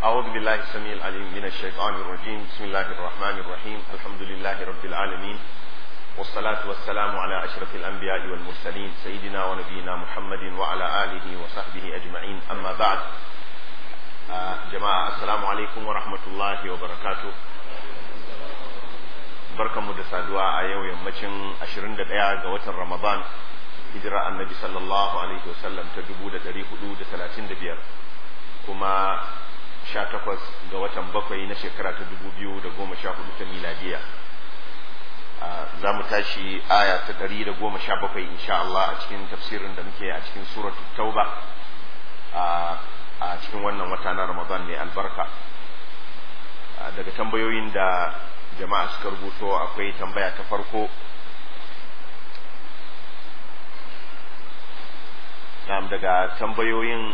أعوذ بالله السميع العليم من الشيطان الرجيم بسم الله الرحمن الرحيم الحمد لله رب العالمين والصلاة والسلام على أشرف الأنبياء والمرسلين سيدنا ونبينا محمد وعلى آله وصحبه أجمعين أما بعد آه جماعة السلام عليكم ورحمة الله وبركاته barkanmu da saduwa a yau yammacin 21 ga watan Ramadan hijira annabi sallallahu alaihi wasallam ta 1435 kuma 18 ga watan bakwai na shekara ta 2014 ta miladiya za mu tashi aya ta 117 insha Allah a cikin tafsirin da muke a cikin suratul tauba a cikin wannan wata na Ramadan mai albarka daga tambayoyin da jama'a suka rubuto akwai tambaya ta farko daga tambayoyin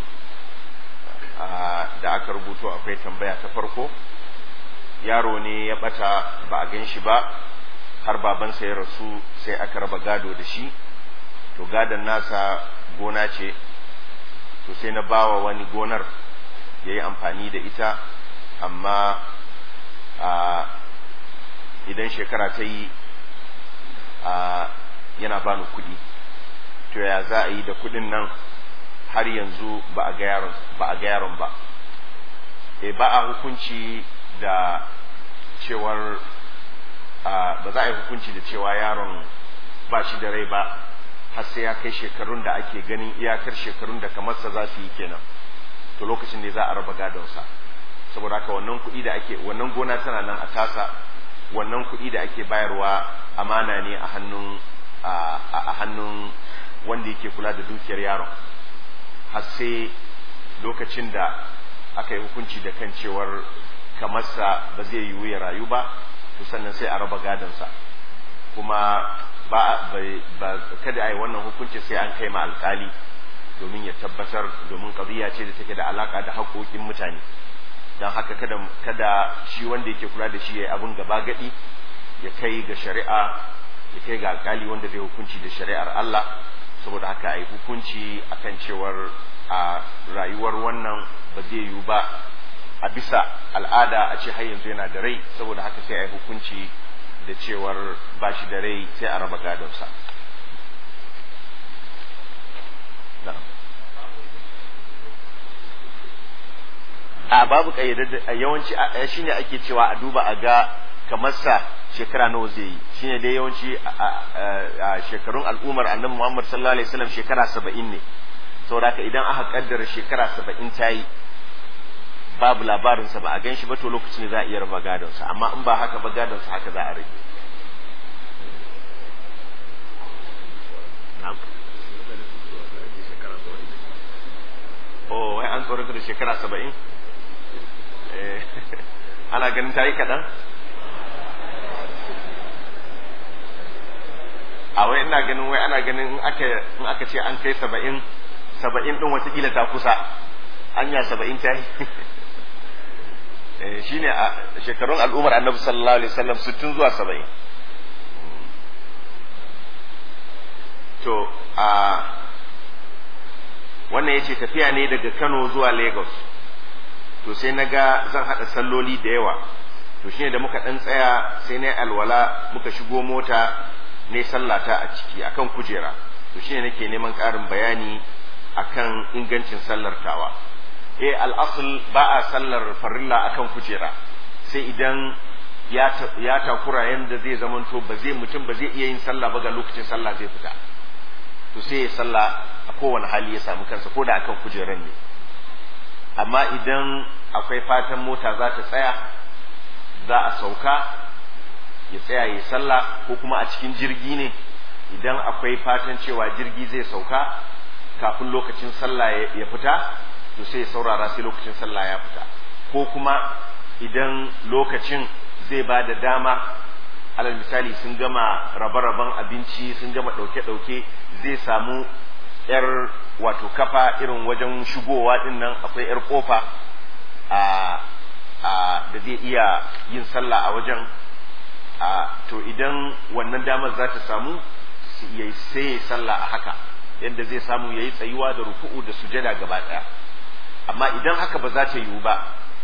da aka rubuto akwai tambaya ta farko yaro ne ya bata ba a gan shi ba har babansa ya rasu sai aka raba gado da shi to gadon nasa gona ce to sai na bawa wani gonar ya yi amfani da ita amma idan shekara ta yi yana bani kuɗi to ya za a yi da kuɗin nan har yanzu ba a ga yaron ba e ba a hukunci da cewar ba za a yi hukunci da cewa yaron ba shi da rai ba har sai ya kai shekarun da ake ganin iyakar shekarun da kamarsa za su yi kenan to lokacin ne za a raba gadonsa saboda haka wannan kuɗi da ake wannan gona tana nan a tasa wannan kuɗi da ake bayarwa amana ne a hannun a hannun wanda yake kula da dukiyar yaron har sai lokacin da aka yi hukunci da kan cewar kamarsa ba zai yiwu ya rayu ba to sannan sai a raba gadonsa kuma ba, ba kada a yi wannan hukunci sai an kai ma alkali domin ya tabbatar domin ƙabiya ce da take da alaka da haƙoƙin mutane don haka kada kada shi wanda yake kula da shi ya abin gaba gadi ya kai ga shari'a ya kai ga alkali wanda zai hukunci da shari'ar Allah saboda haka ai hukunci akan cewar a rayuwar wannan ba zai yiwu ba a bisa al'ada a ce har yanzu yana da rai saboda haka sai ai hukunci da cewar ba shi da rai sai a raba gadonsa a babu kayyadar yawanci shine ake cewa a duba a ga kamar sa shekara nawa zai yi shine dai yawanci a shekarun al'ummar annabi Muhammad sallallahu alaihi wasallam shekara 70 ne saboda haka idan aka kaddara shekara 70 ta yi babu labarin sa ba a ganshi ba to lokacin ne za a iya raba gadon sa amma in ba haka ba gadon sa haka za a rage Oh, wai an tsorata da shekara saba'in? ana ganin ta yi kaɗan? a wai ina ganin wai ana ganin in aka ce an kai saba'in saba'in ɗin watakila ta kusa anya saba'in ta yi shi ne a shekarun al'ummar annabi sallallahu alaihi wasallam sittin zuwa saba'in to a wannan ya ce tafiya ne daga kano zuwa lagos to sai na ga zan haɗa salloli da yawa to shine da muka ɗan tsaya sai na alwala muka shigo mota ne sallata a ciki akan kujera to shine nake neman ƙarin bayani akan ingancin sallar tawa eh al'asul ba a sallar farilla akan kujera sai idan ya takura yanda zai zamanto ba zai mutum ba zai iya yin sallah ba ga lokacin sallah zai fita to sai ya sallah a kowane hali ya samu kansa ko da akan kujeran ne amma idan akwai fatan mota za ta tsaya za a sauka ya tsaya ya sallah ko kuma a cikin jirgi ne idan akwai fatan cewa jirgi zai sauka kafin lokacin sallah ya fita to sai ya saurara sai lokacin sallah ya fita ko kuma idan lokacin zai ba da dama alal misali sun gama rabe-raben abinci sun gama ɗauke-ɗauke zai samu yar wato kafa irin wajen shigowa din nan akwai yar kofa a a da zai iya yin sallah a wajen a to idan wannan damar za ta samu sai ya sallah a haka yadda zai samu ya yi tsayuwa da ruku'u da sujada gaba ɗaya amma idan haka ba za ta yiwu ba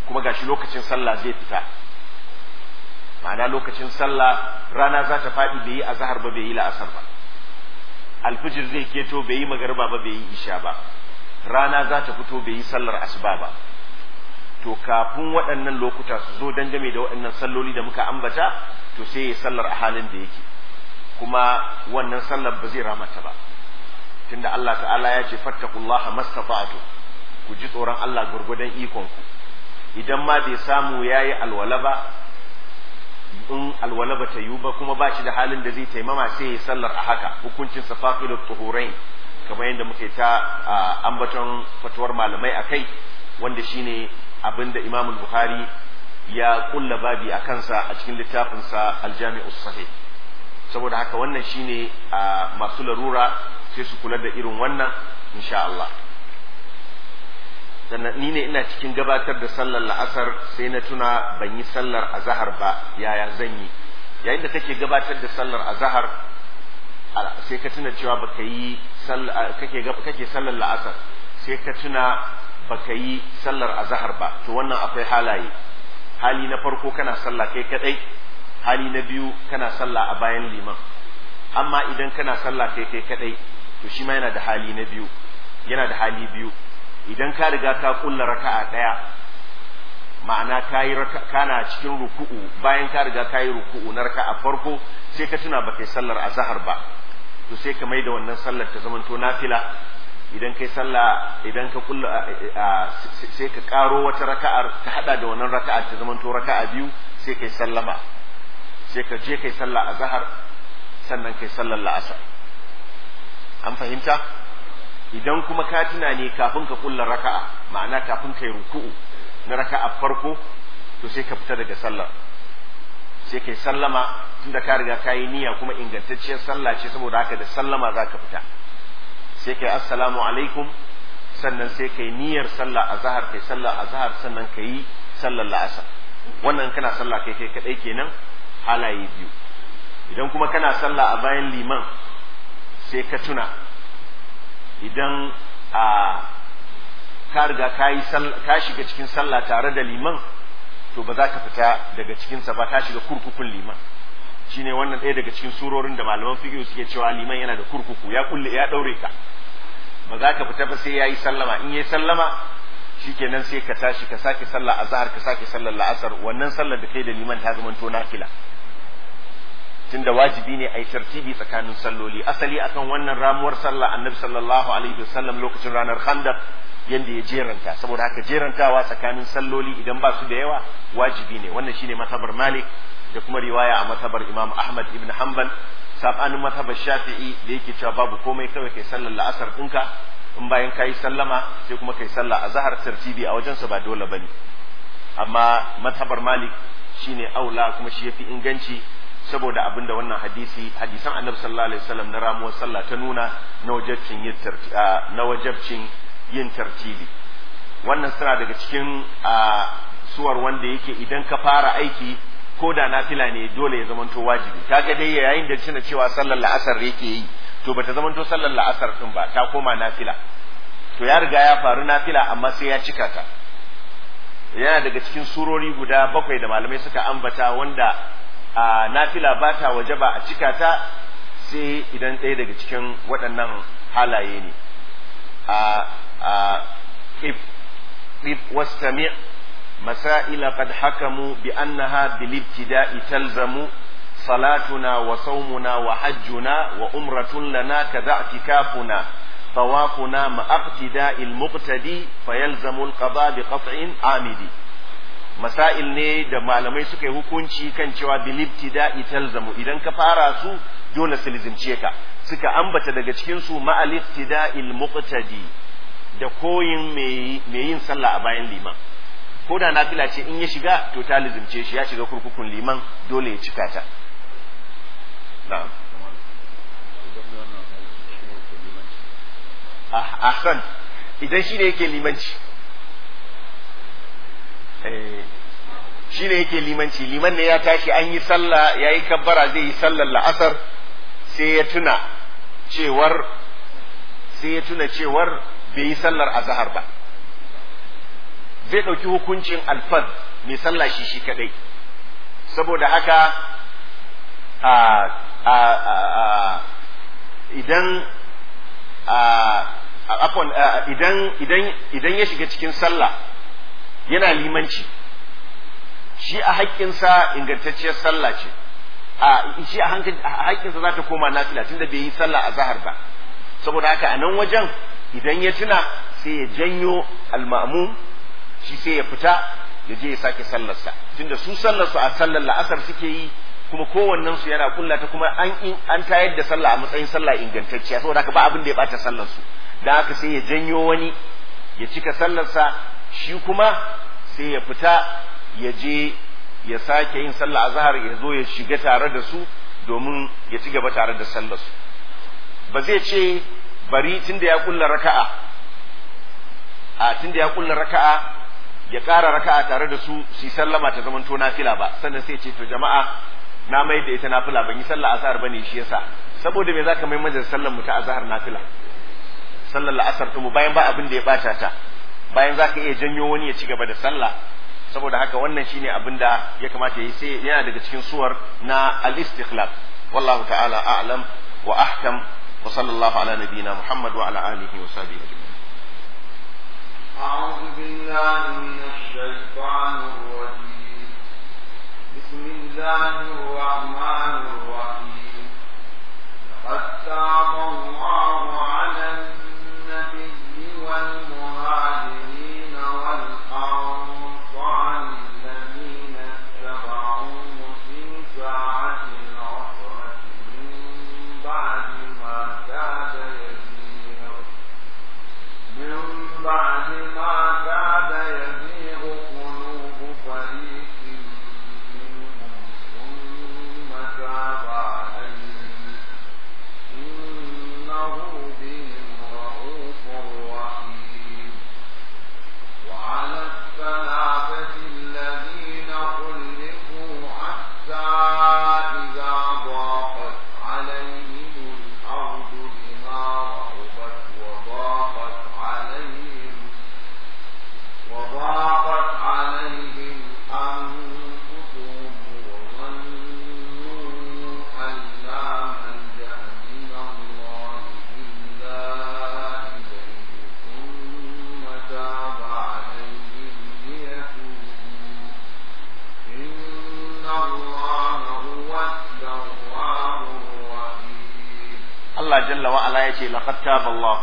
kuma gashi lokacin sallah zai fita ma'ana lokacin sallah rana za ta faɗi bai yi azhar ba bai yi la'asar ba alfijir zai keto bai yi magarba ba bai yi isha ba rana za ta fito bai yi sallar asuba ba to kafin waɗannan lokuta su zo dangane da waɗannan salloli da muka ambata to sai ya sallar a halin da yake kuma wannan sallar ba zai ramata ba tunda Allah ta'ala ya ce fattakullaha mastata'tu ku ji tsoron Allah gurgudan ikon ku idan ma bai samu yayi alwala ba in alwala ba ta yiwu ba kuma ba shi da halin da zai taimama sai ya sallar a haka hukuncin safaqilut tuhurain kamar yadda muke ta ambaton fatuwar malamai akai wanda shine abinda Imam Bukhari ya kulla babi a kansa a cikin littafinsa Al-Jami'us Sahih saboda haka wannan shine masu larura sai su kula da irin wannan insha Allah sannan ni ne ina cikin gabatar da sallar la'asar sai na tuna ban yi sallar azahar ba yaya zan yi yayin da kake gabatar da sallar azahar sai ka tuna cewa baka yi kake kake sallar la'asar sai ka tuna baka yi sallar azahar ba to wannan akwai halaye hali na farko kana sallah kai kadai hali na biyu kana sallah a bayan liman amma idan kana sallah kai kai kadai to shi ma yana da hali na biyu yana da hali biyu idan ka riga ka kulla raka'a daya ma'ana kayi kana cikin ruku'u bayan ka riga kayi ruku'u na raka'a farko sai ka tuna baka yi sallar azhar ba to sai ka maida wannan sallar ta zamanto nafila idan kai sallah idan ka kulla sai ka karo wata raka'ar ta hada da wannan raka'ar ta zamanto raka'a biyu sai kai sallama sai ka je kai sallah azhar sannan kai sallar la'asar an fahimta idan kuma ka tuna ne kafin ka kulla raka'a ma'ana kafin kai ruku'u na raka'a farko to sai ka fita daga sallar sai kai sallama tunda ka riga ka yi niyya kuma ingantacciyar sallah ce saboda haka da sallama za ka fita sai kai assalamu alaikum sannan sai kai niyyar sallah azhar kai sallah azhar sannan kai sallar la'asar wannan kana sallah kai kai kadai kenan halaye biyu idan kuma kana sallah a bayan liman sai ka tuna idan a ka riga ka yi ka shiga cikin sallah tare da liman to ba za ka fita daga cikinsa ba ka shiga kurkukun liman shine wannan ɗaya daga cikin surorin da malaman fiqh suke cewa liman yana da kurkuku ya kulle ya daure ka ba za ka fita ba sai yayi sallama in yayi sallama shikenan sai ka tashi ka sake sallah azhar ka sake sallar la'asar wannan sallar da kai da liman ta zama to nafila tunda wajibi ne a yi tartibi tsakanin salloli asali akan wannan ramuwar sallah annabi sallallahu alaihi wasallam lokacin ranar khandaq yanda ya jeranta saboda haka jerantawa tsakanin salloli idan ba su da yawa wajibi ne wannan shine matabar malik da kuma riwaya a matabar imam ahmad ibn hanbal sabanin matabar shafi'i da yake cewa babu komai kawai kai sallar la'asar ɗinka in bayan kayi sallama sai kuma kai sallah a zahar tartibi a wajensa ba dole bane amma matabar malik shine aula kuma shi yafi inganci saboda abin da wannan hadisi hadisan annabi sallallahu alaihi wasallam na ramuwar sallah ta nuna na wajabcin yin na wajabcin yin tartibi wannan suna daga cikin suwar wanda yake idan ka fara aiki ko da nafila ne dole ya zamanto wajibi kaga dai yayin da cina cewa sallar la'asar yake yi to bata zamanto sallar la'asar din ba ta koma nafila to ya riga ya faru nafila amma sai ya cika ta yana daga cikin surori guda bakwai da malamai suka ambata wanda a nafila ba ta waje ba a cika ta sai idan ɗaya daga cikin waɗannan halaye ne a a if if wastami masaila qad hakamu bi annaha bil ibtida'i talzamu salatuna wa sawmuna wa hajjuna wa umratun lana kadha i'tikafuna طوافنا مع اقتداء المقتدي فيلزم القضاء بقطع عامدي masail ne da malamai suka yi hukunci kan cewa bilibtida talzamu idan ka fara su dole su lizimce ka suka ambata daga cikin su ma'aliftida'il muqtadi da koyin mai yin sallah a bayan liman ko da nafila ce in ya shiga to ta lizimce shi ya shiga kurkukun liman dole ya cika ta na'am ahsan idan shi ne yake limanci shi ne yake limanci liman ne ya tashi an yi sallah ya yi kabbara zai yi sallar la'asar sai ya tuna cewar sai ya tuna cewar bai yi sallar azahar ba zai ɗauki hukuncin alfad mai sallah shi shi kadai saboda haka a a a idan afon idan idan idan ya shiga cikin sallah yana limanci shi a haƙƙinsa ingantacciyar sallah ce a shi a haƙƙinsa za ta koma nafila tunda bai yi sallah a zahar ba saboda haka a nan wajen idan ya tuna sai ya janyo alma'mum shi sai ya fita ya je ya sake sallarsa tunda su sallarsu a sallar la'asar suke yi kuma kowannen su yana kulla ta kuma an an tayar da sallah a matsayin sallah ingantacciya saboda haka ba abin da ya bata sallar su dan haka sai ya janyo wani ya cika sallarsa shi kuma sai ya fita ya je ya sake yin sallah azhar ya zo ya shiga tare da su domin ya ci gaba tare da sallar su ba zai ce bari tunda ya kulla raka'a a tunda ya kulla raka'a ya ƙara raka'a tare da su su sallama ta zamanto nafila ba sannan sai ce to jama'a na mai da ita nafila ban yi sallah azhar bane shi yasa saboda me zaka mai majalisa sallar mu ta azhar nafila sallar la'asar mu bayan ba abin da ya bata ta bayan zaka iya janyo wani ya ci gaba da sallah saboda haka wannan shine abin da ya kamata yi sai yana daga cikin suwar na al-istikhlaf wallahu ta'ala a'lam wa ahkam wa sallallahu ala nabiyyina muhammad wa ala alihi wa sahbihi ajma'in أعوذ بالله من الشيطان الرجيم بسم الله الرحمن الرحيم لقد تاب الله على النبي والمهاجرين والأنصار الذين اتبعوه في ساعة العسرة من بعد ما كاد يزيغ من بعد ما كاد يزيغ قلوب فريق منهم ثم تاب عليهم إنه بهم رؤوف رحيم وعلى الثلاثة الذين خلفوا حتى إذا ضاقت عليهم الأرض بما رحبت وضاقت عليهم وضاقت عليهم أنفسهم وظنوا أن لا ملجأ من الله إلا إليه ثم تاب عليهم ليتوبوا إن الله هو التواب الرحيم Allah jalla wa ala yace laqad taba Allah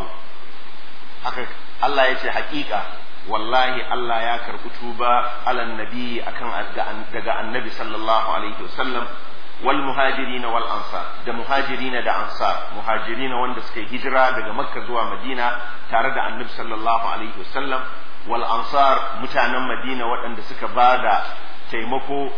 haka Allah yace hakika wallahi Allah ya karbi tuba alan nabi akan daga annabi sallallahu alaihi wasallam wal muhajirin wal ansar da muhajirin da ansar muhajirin wanda suka yi hijira daga makka zuwa madina tare da annabi sallallahu alaihi wasallam wal ansar mutanen madina waɗanda suka bada taimako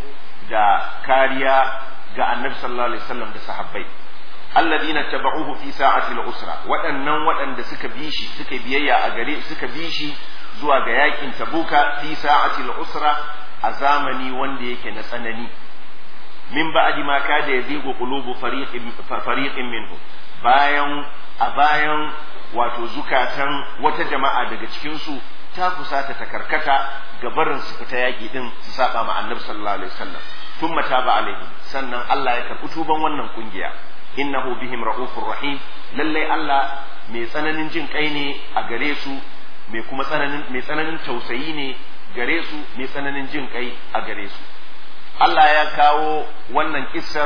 da kariya ga annabi sallallahu alaihi wasallam da sahabbai alladina tabauhu fi sa'atil usra waɗannan waɗanda suka bi shi suka biyayya a gare suka bi shi zuwa ga yakin tabuka fi sa'atil usra a zamani wanda yake na tsanani min ba'di ma kada yazigu qulubu fariqin fariqin minhum bayan a bayan wato zukatan wata jama'a daga cikin su ta kusata ta karkata ga barin su fita yaki din su saba ma annabi sallallahu alaihi wasallam thumma taba alaihim sannan Allah ya karɓi tuban wannan kungiya innahu bihim ra'ufur rahim lalle Allah mai tsananin jin kai ne a gare su mai kuma tsananin mai tsananin tausayi ne gare su mai tsananin jin kai a gare su Allah ya kawo wannan kissar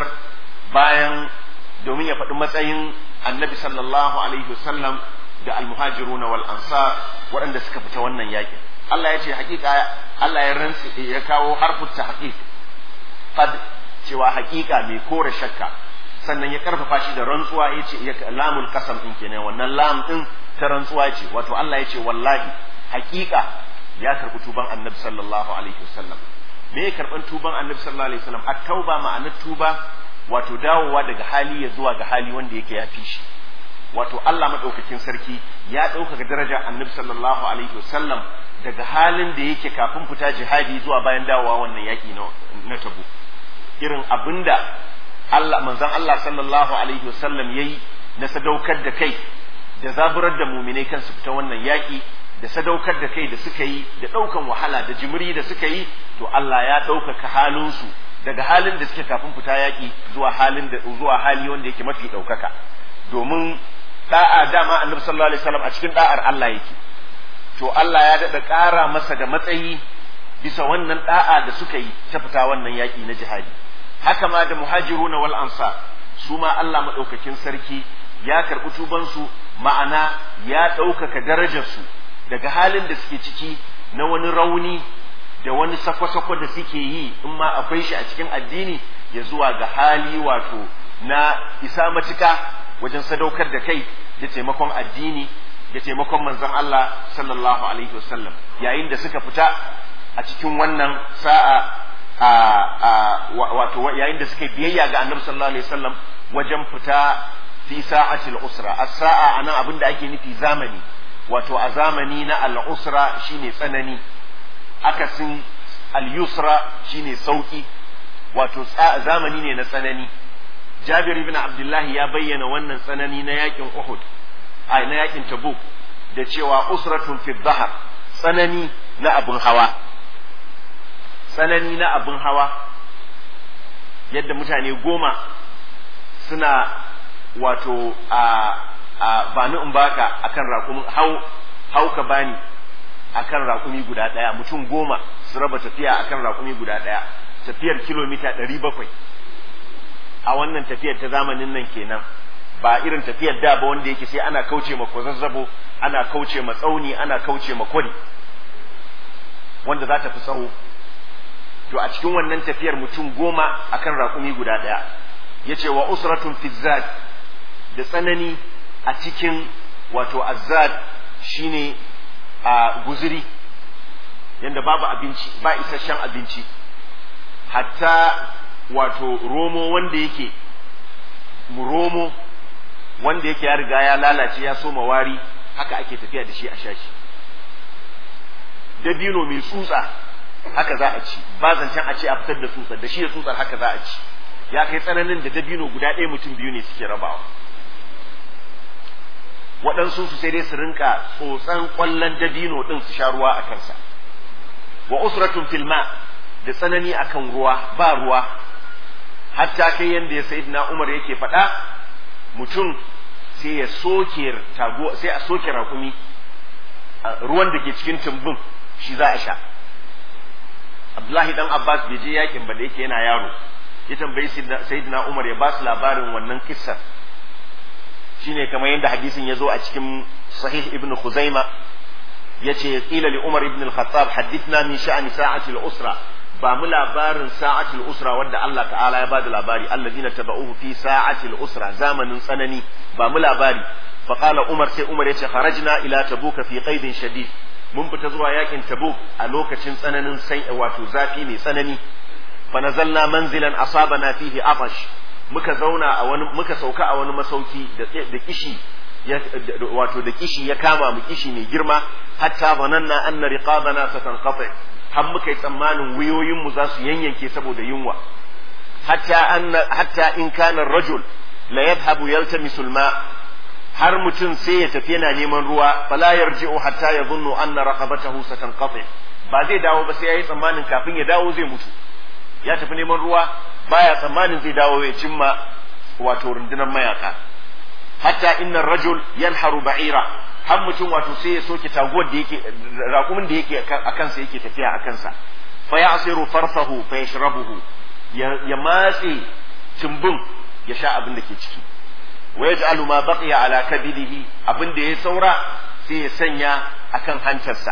bayan domin ya faɗi matsayin annabi sallallahu alaihi wasallam da almuhajiruna wal ansar waɗanda suka fita wannan yakin Allah ya ce hakika Allah ya rantsi ya kawo harfin tahqiq qad cewa hakika mai kore shakka sannan ya karfafa shi da rantsuwa ya ce ya lamul kasam din kenan wannan lam din ta rantsuwa ce wato Allah ya ce wallahi hakika ya karbi tuban annabi sallallahu alaihi wasallam me ya karban tuban annabi sallallahu alaihi wasallam at-tauba ma'anar tuba wato dawowa daga hali ya zuwa ga hali wanda yake ya fi shi wato Allah madaukakin sarki ya ɗaukaka daraja annabi sallallahu alaihi wasallam daga halin da yake kafin fita jihadi zuwa bayan dawowa wannan yaki na tabu irin abinda Allah manzon Allah sallallahu alaihi wasallam yayi na sadaukar da kai da zaburar da muminai kansu fita wannan yaƙi da sadaukar da kai da suka yi da ɗaukan wahala da jimiri da suka yi to Allah ya ɗaukaka halinsu daga halin da suke kafin fita yaƙi zuwa halin da zuwa hali wanda yake mafi ɗaukaka domin da'a dama annabi sallallahu alaihi wasallam a cikin da'ar Allah yake to Allah ya daɗa ƙara masa da matsayi bisa wannan da'a da suka yi ta fita wannan yaƙi na jihadi haka ma da muhajiruna wal ansar su ma Allah maɗaukakin sarki ya karɓi tubansu ma'ana ya ɗaukaka darajarsu daga halin da suke ciki na wani rauni da wani sako-sako da suke yi in ma akwai shi a cikin addini ya zuwa ga hali wato na isa matuka wajen sadaukar da kai da taimakon addini da taimakon manzon Allah sallallahu alaihi wasallam yayin da suka fita a cikin wannan sa'a a wato yayin da suka biyayya ga annabi sallallahu alaihi wasallam wajen fita fi sa'atil usra as-sa'a anan abin da ake nufi zamani wato a zamani na al-usra shine tsanani akasin al-yusra shine sauki wato zamani ne na tsanani Jabir ibn Abdullah ya bayyana wannan tsanani na yakin Uhud ai na yakin Tabuk da cewa usratun fi dhahar tsanani na abin hawa tsanani na abin hawa yadda mutane goma suna wato a a bani in baka akan raƙumi hau hau ka bani akan raƙumi guda ɗaya mutum goma su raba tafiya akan raƙumi guda ɗaya tafiyar kilomita ɗari bakwai a wannan tafiyar ta zamanin nan kenan ba irin tafiyar da ba wanda yake sai ana kauce ma kwazazzabo ana kauce ma tsauni ana kauce ma kwari wanda za ta fi tsawo to a cikin wannan tafiyar mutum goma akan raƙumi guda ɗaya ya ce wa usratun fizzad da tsanani a cikin wato azzad shine a guziri yadda babu abinci ba isasshen abinci hatta wato romo wanda yake romo wanda yake ya riga ya lalace ya soma wari haka ake tafiya da shi a shashi dabino mai tsutsa haka za a ci ba zancen a ce a fitar da tsutsar da shi da tsutsar haka za a ci ya kai tsananin da dabino guda ɗaya mutum biyu ne suke rabawa waɗansu su sai dai su rinka tsotsan ƙwallon dabino ɗin su sha ruwa a kansa wa usratun filma da tsanani akan ruwa ba ruwa hatta kai yanda ya sayyidina Umar yake faɗa mutum sai ya soke tago sai a soke rakumi ruwan da ke cikin tumbin shi za a sha Abdullahi dan Abbas bai je yakin ba da yake yana yaro ya tambayi sayyidina Umar ya ba su labarin wannan kissar shine kamar yadda hadisin ya zo a cikin sahih ibn Khuzaima yace qila li Umar ibn al-Khattab hadithna min sha'ni sa'ati al-usra ba mu labarin sa'atil usra wanda Allah ta'ala ya bada labari alladina taba'uhu fi sa'atil usra zamanin tsanani ba mu labari fa qala umar sai umar yace kharajna ila tabuka fi qaidin shadid mun fita zuwa yakin tabuk a lokacin tsananin sai wato zafi mai tsanani fa nazalna manzilan asabana fihi atash muka zauna a wani muka sauka a wani masauki da da kishi wato da kishi ya kama mu kishi mai girma hatta bananna anna riqabana satanqati har muka yi tsammanin wuyoyinmu za su yanyanke saboda yunwa hatta anna hatta in kana rajul la yadhhabu yaltamisu alma har mutum sai ya tafi yana neman ruwa fala yarji'u hatta yadhunnu anna raqabatahu satanqati ba zai dawo ba sai yayi tsammanin kafin ya dawo zai mutu ya tafi neman ruwa baya tsammanin zai dawo ya cimma wato rundunar mayaka hatta inna rajul yanharu ba'ira har mutum wato sai ya soke taguwar da yake raƙumin da yake a kansa yake tafiya a kansa fa ya asiru farfahu fa yashrabuhu ya matse tumbin ya sha abin da ke ciki wa yaj'alu ma baqiya ala kabidihi abin da ya saura sai ya sanya akan hantarsa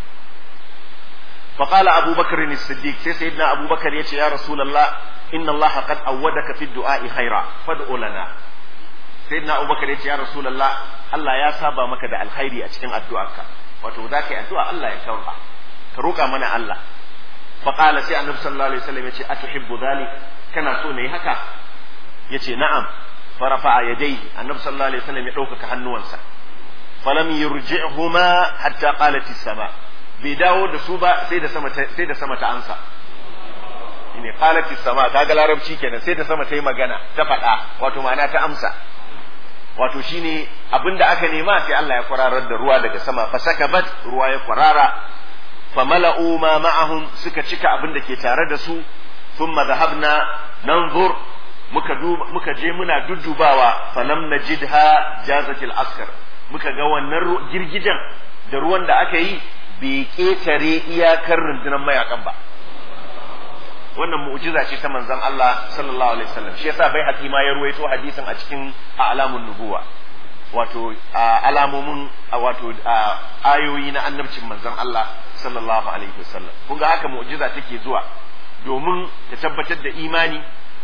fa qala abu bakr as-siddiq sai sayyidina abu bakar yace ya rasulullah inna allaha qad awwadaka fi du'a'i khaira fad'u lana sayyidina abubakar ya ce ya rasulullah Allah ya saba maka da alkhairi a cikin addu'arka wato za ka yi addu'a Allah ya karba ka roƙa mana Allah fa qala sai annabi sallallahu alaihi wasallam ya ce atuhibbu dhalik kana so ne haka yace na'am fa rafa'a yadayhi annabi sallallahu alaihi wasallam ya ɗaukaka hannuwansa falam yurji'huma hatta qalat as-sama bai dawo da su ba sai da sama sai da sama ta ansa ne qalat as-sama kaga larabci kenan sai da sama ta yi magana ta faɗa wato ma'ana ta amsa wato shine abinda aka nema sai Allah ya kwararar da ruwa daga sama fasakabat ruwa ya kwarara famala'u ma ma'ahum suka cika abin da ke tare da su thumma dhahabna nanzur muka muka je muna duddubawa falam najidha jazatil askar muka ga wannan girgijen da ruwan da aka yi bai ketare iyakar rundunar mayakan ba wannan mu'jiza ce ta manzon Allah sallallahu alaihi wasallam shi yasa bai hakima ya ruwaito hadisin a cikin alamun nubuwa wato alamomin wato ayoyi na annabcin manzon Allah sallallahu alaihi wasallam kun ga haka mu'jiza take zuwa domin ta tabbatar da imani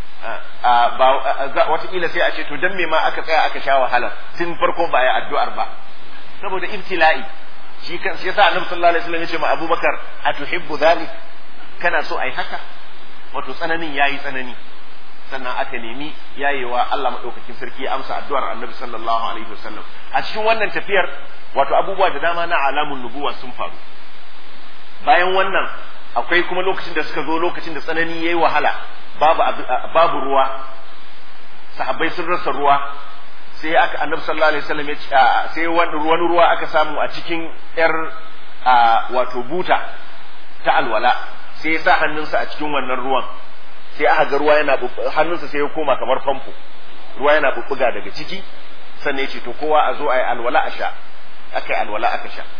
watakila sai a ce to dan me ma aka tsaya aka sha wahala tun farko ba ya addu'ar ba saboda ibtila'i shi kan shi yasa annabi sallallahu alaihi wasallam ya ce ma abubakar atuhibbu dhalik kana so ai haka wato tsananin yayi tsanani sannan aka nemi yayewa Allah madaukakin sarki ya amsa addu'ar annabi sallallahu alaihi wasallam a cikin wannan tafiyar wato abubuwa da dama na alamun nubuwa sun faru bayan wannan akwai kuma lokacin da suka zo lokacin da tsanani yayi wahala babu babu ruwa sahabbai sun rasa ruwa sai aka annabi sallallahu alaihi wasallam ya sai wani ruwa aka samu a cikin yar wato buta ta alwala sai ya sa hannunsa a cikin wannan ruwan sai aka ga ruwa yana hannunsa sai ya koma kamar famfo ruwa yana bubbuga daga ciki sannan ya ce to kowa a zo a yi alwala a sha aka yi alwala aka sha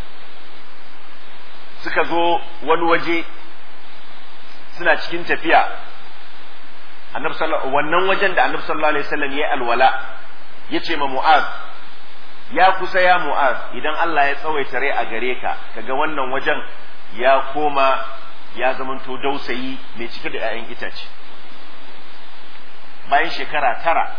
suka zo wani waje suna cikin tafiya annabi sallallahu wannan wajen da annabi sallallahu alaihi wasallam ya alwala ya ce ma mu'az ya kusa ya mu'az idan Allah ya tsawaita rai a gare ka kaga wannan wajen ya koma ya zamanto dausayi mai cike da 'ya'yan itace bayan shekara tara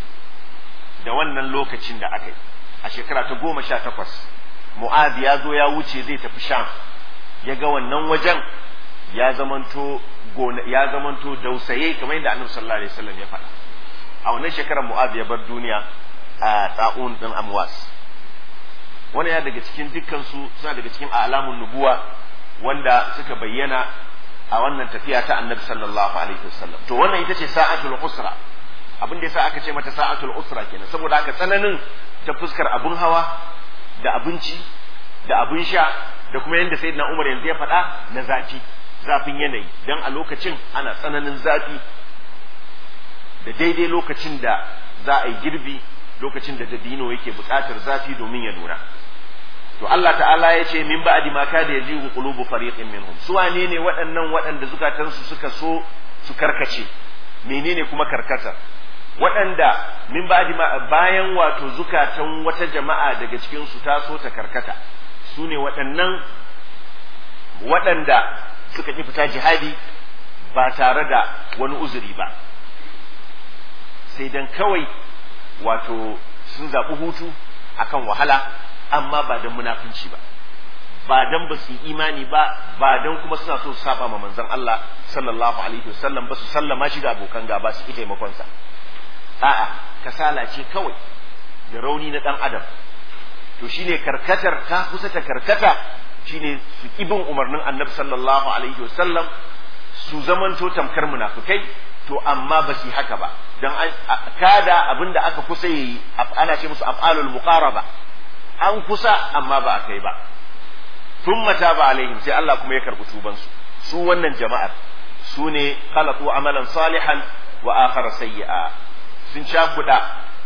da wannan lokacin da aka yi a shekara ta goma sha takwas mu'az ya zo ya wuce zai tafi sham ya ga wannan wajen ya zamanto ya zamanto dausaye kamar yadda annabi sallallahu alaihi wasallam ya faɗa a wannan shekarar mu'az ya bar duniya a ta'un din amwas wani ya daga cikin dukkan su suna daga cikin alamun nubuwa wanda suka bayyana a wannan tafiya ta annabi sallallahu alaihi wasallam to wannan ita ce sa'atul usra abin da yasa aka ce mata sa'atul usra kenan saboda haka tsananin ta fuskar abun hawa da abinci da abin sha da kuma yadda sayyidina Umar yanzu ya faɗa na zafi zafin yanayi dan a lokacin ana tsananin zafi da daidai lokacin da za a yi girbi lokacin da dabino yake buƙatar zafi domin ya nuna to Allah ta'ala ya ce min ba'di ma kada yajihu qulubu fariqin minhum su wane ne waɗannan waɗanda zukatansu suka so su karkace menene kuma karkata waɗanda min ba'di ma bayan wato zukatan wata jama'a daga cikin su ta so ta karkata su ne waɗannan waɗanda suka ƙi fita jihadi ba tare da wani uzuri ba sai dan kawai wato sun zaɓi hutu akan wahala amma ba don munafunci ba ba don ba su yi imani ba ba don kuma suna so su saba ma manzon Allah sallallahu alaihi wasallam ba su sallama shi ga abokan gaba su ki taimakonsa a'a kasala ce kawai da rauni na dan adam to shine karkatar ka kusa ta karkata shine su ibin umarnin annabi sallallahu alaihi wasallam su zamanto tamkar munafukai to amma ba su haka ba dan kada abinda aka kusa yi ana ce musu af'alul muqaraba an kusa amma ba a kai ba thumma taba alaihim sai Allah kuma ya karbi tuban su su wannan jama'ar su ne khalaqu amalan salihan wa akhara sayyi'a sun cakuda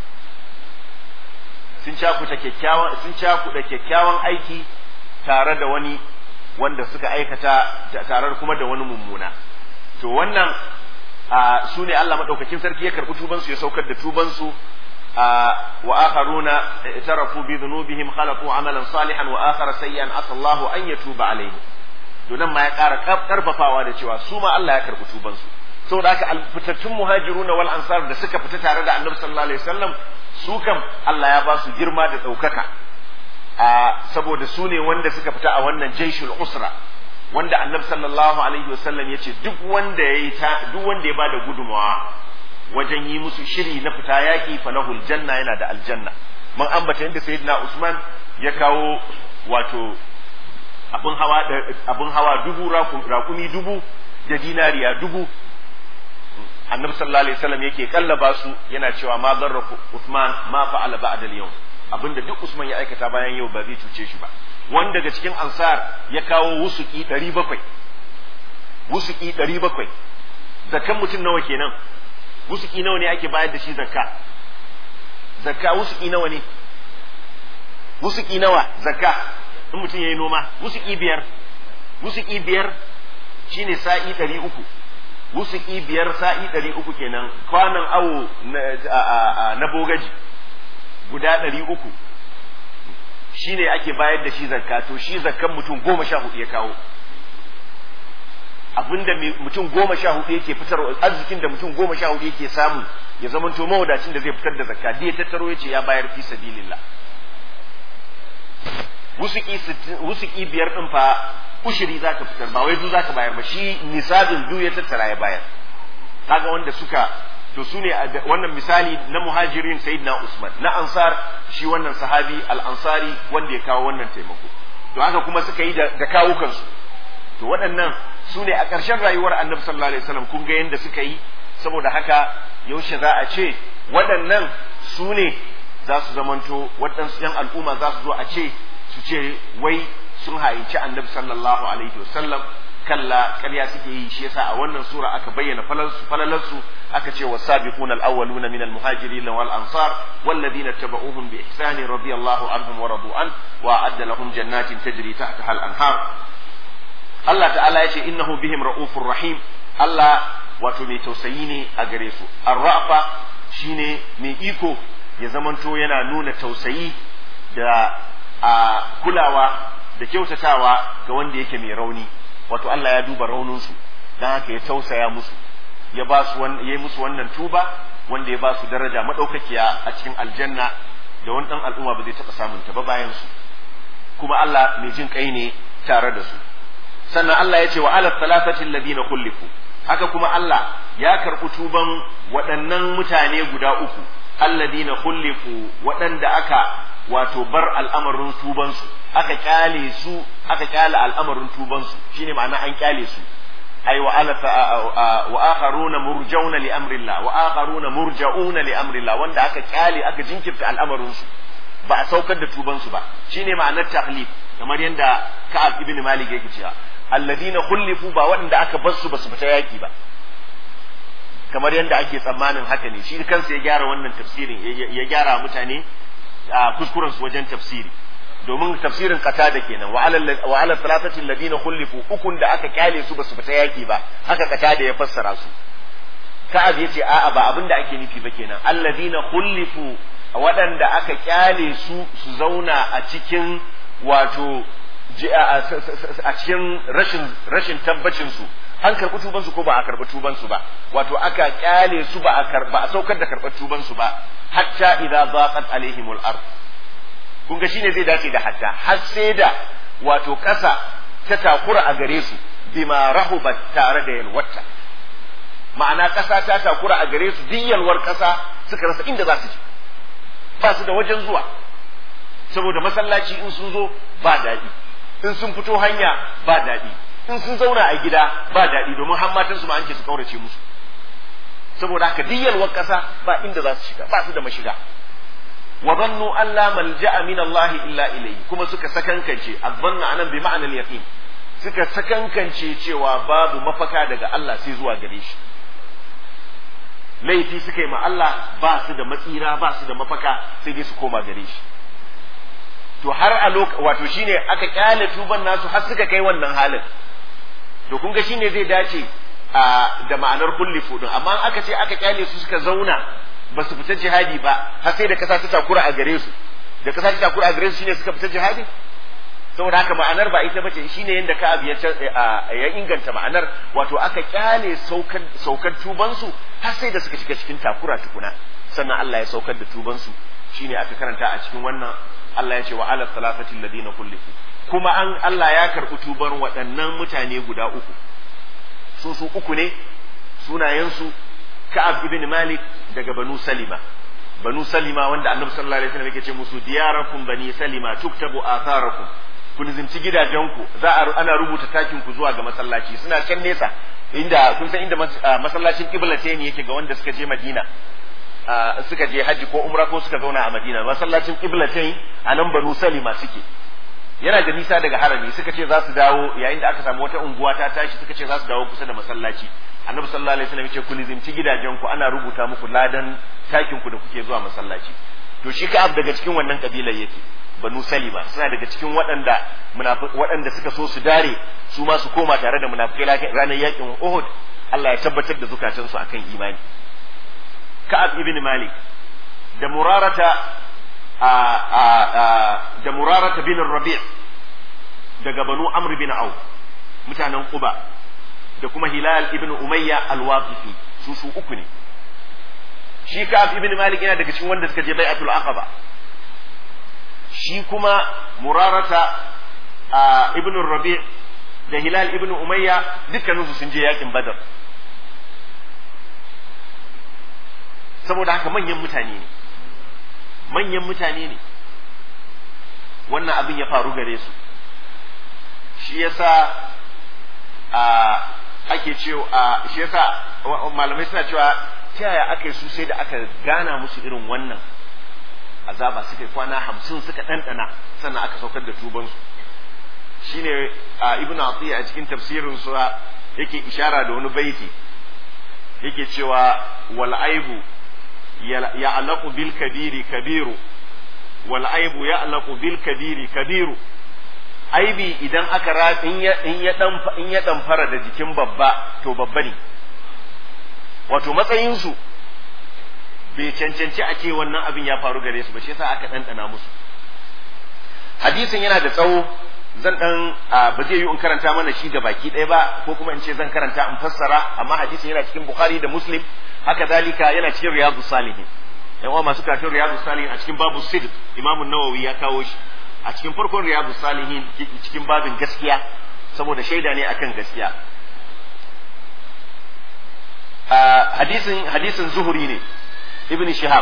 sun cakuta kyakkyawan sun cakuda kyakkyawan aiki tare da wani wanda suka aikata tare kuma da wani mummuna to wannan su ne Allah madaukakin sarki ya karbi tuban su ya saukar da tuban su wa akharuna tarafu bi dhunubihim khalaqu amalan salihan wa akhara sayyan asallahu an yatuba alaihim to nan ma ya ƙara karfafawa da cewa su ma Allah ya karbi tuban su saboda haka fitattun muhajiruna wal ansar da suka fita tare da Annabi sallallahu alaihi wasallam su kam Allah ya ba su girma da ɗaukaka saboda su ne wanda suka fita a wannan jaishul usra wanda Annabi sallallahu alaihi wasallam ya ce duk wanda ya yi duk wanda ya bada gudunmawa wajen yi musu shiri na fita yaƙi falahul janna yana da aljanna mun ambata yadda sayyidina Usman ya kawo wato abun hawa abun hawa dubu rakumi dubu da dinariya dubu annabi sallallahu alaihi wasallam yake kallaba su yana cewa ma zarra Uthman ma fa'ala ba'da al-yawm abinda duk Usman ya aikata bayan yau ba zai cuce shi ba wanda daga cikin ansar ya kawo wusuki 700 wusuki 700 zakkan mutum nawa kenan wusuki nawa ne ake bayar da shi zakka zakka wusuki nawa ne wusuki nawa zakka in mutum yayi noma wusuki biyar wusuki biyar shine sa'i 300 wusuki biyar sa'i ɗari uku kenan kwanan awo na bogaji guda ɗari uku shi ne ake bayar da shi zakka to shi zakkan mutum goma sha hudu ya kawo abinda mutum goma sha hudu yake fitar arzikin da mutum goma sha hudu yake samu ya zama to mawadacin da zai fitar da zakka da ya tattaro ya ce ya bayar fi sabilillah wusuki biyar ɗin fa ushiri za ka fitar ba wai du za ka bayar ba shi nisabin du ya tattara ya bayar kaga wanda suka to su ne wannan misali na muhajirin sayyidina usman na ansar shi wannan sahabi al-ansari wanda ya kawo wannan taimako to haka kuma suka yi da kawo kansu to waɗannan su ne a ƙarshen rayuwar annabi sallallahu alaihi wasallam kun ga yadda suka yi saboda haka yaushe za a ce waɗannan su ne za su zamanto waɗansu yan al'umma za su zo a ce su ce wai sun haici annabi sallallahu alaihi wasallam kalla ƙarya suke yi shi yasa a wannan sura aka bayyana falalarsu aka ce wasabiquna al-awwaluna min al-muhajirin wal ansar walladhina tabauhum bi ihsani radiyallahu anhum wa radu an wa adda lahum jannatin tajri tahtaha al-anhar Allah ta'ala ya ce innahu bihim ra'ufur rahim Allah wato mai tausayi ne a gare su ar-ra'fa shine mai iko ya zamanto yana nuna tausayi da a kulawa da kyautatawa ga wanda yake mai rauni wato Allah ya duba rauninsu don haka ya tausaya musu ya ba su ya yi musu wannan tuba wanda ya ba su daraja madaukakiya a cikin aljanna da wani dan al'umma ba zai taɓa samun ta ba bayan su kuma Allah mai jin kai ne tare da su sannan Allah ya ce wa ala thalathati alladhina kullifu haka kuma Allah ya karɓi tuban waɗannan mutane guda uku alladhina kullifu waɗanda aka wato bar al'amarin tubansu aka kyale su aka kyale al'amarin tubansu shine ma'ana an kyale su ai wa ala wa akharuna murjauna li amrillah wa akharuna murjauna li amrillah wanda aka kyale aka jinkirta al'amarin su ba a saukar da tubansu ba shine ma'anar tahlif kamar yadda Ka'ab ibn Malik yake cewa alladina khulifu ba waɗanda aka bar su ba su fita yaki ba kamar yadda ake tsammanin haka ne shi kansa ya gyara wannan tafsirin ya gyara mutane a kuskuren su wajen tafsiri domin tafsirin kata da kenan wa ala salatati alladina khulifu ukun da aka kyale su basu fita yaki ba haka kata da ya fassara su ka'ab yace a'a ba abinda ake nufi ba kenan alladina khulifu waɗanda aka kyale su su zauna a cikin wato a cikin rashin rashin tabbacin su an karɓi tuban su ko ba a karɓi tuban su ba wato aka kyale su ba a karɓa a saukar da karɓar tuban su ba hatta idza zaqat alaihimul ard kun ga shine zai dace da hatta har sai da wato ƙasa ta takura a gare su bima rahubat tare da yalwata ma'ana ƙasa ta takura a gare su duk yalwar ƙasa suka rasa inda za su je ba su da wajen zuwa saboda masallaci in sun zo ba daɗi in sun fito hanya ba daɗi in sun zauna a gida ba daɗi domin har matansu ma an ce su kaurace musu saboda haka duk yalwar ƙasa ba inda za su shiga ba su da mashiga wa zannu an la malja'a min Allah illa ilayhi kuma suka sakankance azzanna anan bi ma'anal yaqin suka sakankance cewa babu mafaka daga Allah sai zuwa gare shi laifi suka yi ma Allah ba su da matsira ba su da mafaka sai dai su koma gare shi to har a lokaci wato shine aka kyale tuban nasu har suka kai wannan halin to kun ga shine zai dace a da ma'anar kulli fudun amma aka ce aka kyale su suka zauna ba su fita jihadi ba har sai da kasa ta takura a gare su da kasa ta takura a gare su shine suka fita jihadi saboda haka ma'anar ba ita bace shine yanda ka abu ya inganta ma'anar wato aka kyale saukar saukar tuban su har sai da suka shiga cikin takura tukuna sannan Allah ya saukar da tuban su shine aka karanta a cikin wannan Allah ya ce wa ala salatati alladina kullifu kuma an Allah ya karɓi tubar waɗannan mutane guda uku su su uku ne sunayensu Ka'ab ibn Malik daga Banu Salima Banu Salima wanda Annabi sallallahu alaihi wasallam yake ce musu diyarakum bani Salima tuktabu atharakum ku nizinci gidajenku za a ana rubuta takin ku zuwa ga masallaci suna can nesa inda kun san inda masallacin qiblatain yake ga wanda suka je Madina suka je haji ko umra ko suka zauna a Madina masallacin qiblatain a nan Banu Salima suke yana da nisa daga harami suka ce za su dawo yayin da aka samu wata unguwa ta tashi suka ce za su dawo kusa da masallaci annabi sallallahu alaihi wasallam ya ce ku lizimci gidajen ku ana rubuta muku ladan takin ku da kuke zuwa masallaci to shi ka'ab daga cikin wannan kabilar yake banu salima suna daga cikin waɗanda waɗanda suka so su dare su ma su koma tare da munafikai ranar yakin Uhud Allah ya tabbatar da zukatansu akan imani ka'ab ibn malik da murarata a a da murarata bin rabi' daga banu amr bin auf mutanen quba da kuma hilal ibn umayya al-waqifi su su uku ne shi ka'ab ibn malik yana daga cikin wanda suka je bai'atul aqaba shi kuma murarata ibn rabi' da hilal ibn umayya dukkaninsu sun je yakin badar saboda haka manyan mutane ne manyan mutane ne wannan abin ya faru gare su shi yasa a ake cewa shi yasa malamai suna cewa ta yaya aka yi su sai da aka gana musu irin wannan azaba suka yi kwana hamsin suka ɗanɗana sannan aka saukar da tubansu shine a ibnu atiya a cikin tafsirin su yake ishara da wani baiti yake cewa wal aibu ya'laqu bil kabiri kabiru wal aibu ya'laqu bil kabiri kabiru aibi idan aka ra in ya in ya dan in ya dan fara da jikin babba to babba ne wato matsayin su bai cancanci a ce wannan abin ya faru gare su ba shi yasa aka ɗanɗana musu hadisin yana da tsawo zan dan ba zai yi in karanta mana shi ga baki ɗaya ba ko kuma in ce zan karanta in fassara amma hadisin yana cikin bukhari da muslim haka dalika yana cikin riyadu salihin yan uwa masu karatun riyadu salihin a cikin babu sidq imamu nawawi ya kawo shi a cikin farkon riyadu salihin cikin babin gaskiya saboda shaida ne akan gaskiya hadisin hadisin zuhuri ne ibn shihab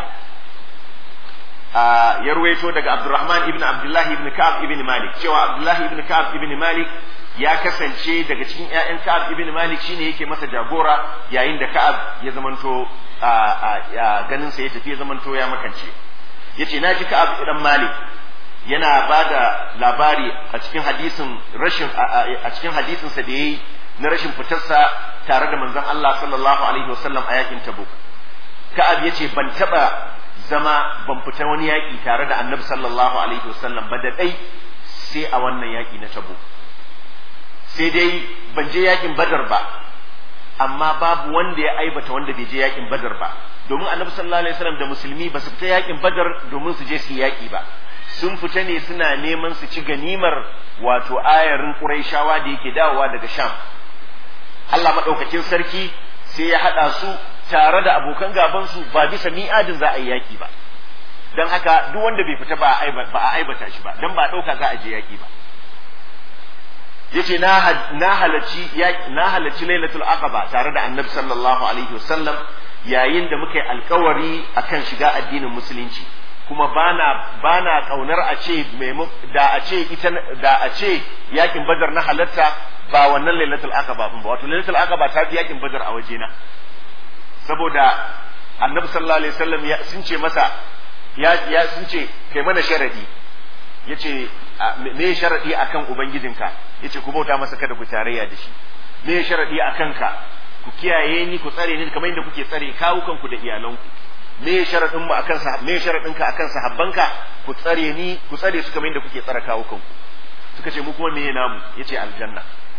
ya ruwaito daga Abdurrahman ibn Abdullahi ibn Ka'ab ibn Malik cewa Abdullahi ibn Ka'ab ibn Malik ya kasance daga cikin ƴaƴan Ka'ab ibn Malik shine yake masa jagora yayin da Ka'ab ya zamanto ganin sa ya tafi ya zamanto ya makance yace naji Ka'ab ibn Malik yana bada labari a cikin hadisin rashin a cikin hadisin sa da yayi na rashin fitarsa tare da manzon Allah sallallahu alaihi wasallam a yakin Tabuk Ka'ab yace ban taba zama ban fita wani yaƙi tare da annabi sallallahu alaihi wasallam ba da ɗai sai a wannan yaƙi na tabo sai dai ban je yaƙin badar ba amma babu wanda ya aibata wanda bai je yaƙin badar ba domin annabi sallallahu alaihi wasallam da musulmi ba su fita yaƙin badar domin su je su yi yaƙi ba sun fita ne suna neman su ci ganimar wato ayarin ƙuraishawa da yake dawowa daga sham Allah maɗaukakin sarki sai ya haɗa su tare da abokan gabansu ba bisa mi'adin za a yi yaki ba don haka duk wanda bai fita ba a aibata shi ba don ba ɗauka za a je yaki ba yace na halarci na halarci lailatul aqaba tare da annabi sallallahu alaihi wasallam yayin da muka yi alkawari akan shiga addinin musulunci kuma bana bana kaunar a ce da a ce ita da a ce yakin badar na halarta ba wannan lailatul aqaba ba wato lailatul aqaba ta fi yakin badar a wajena saboda annabi sallallahu alaihi wasallam ya sun ce masa ya ya sun ce kai mana sharadi yace me sharadi akan ubangijinka yace ku bauta masa kada ku tarayya da shi me sharadi akan ka ku kiyaye ni ku tsare ni kamar yadda kuke tsare kawukan ku da iyalanku me sharadin mu akan sa me sharadin ka akan sahabbanka ku tsare ni ku tsare su kamar yadda kuke tsare kawukan ku suka ce mu kuma me namu yace aljanna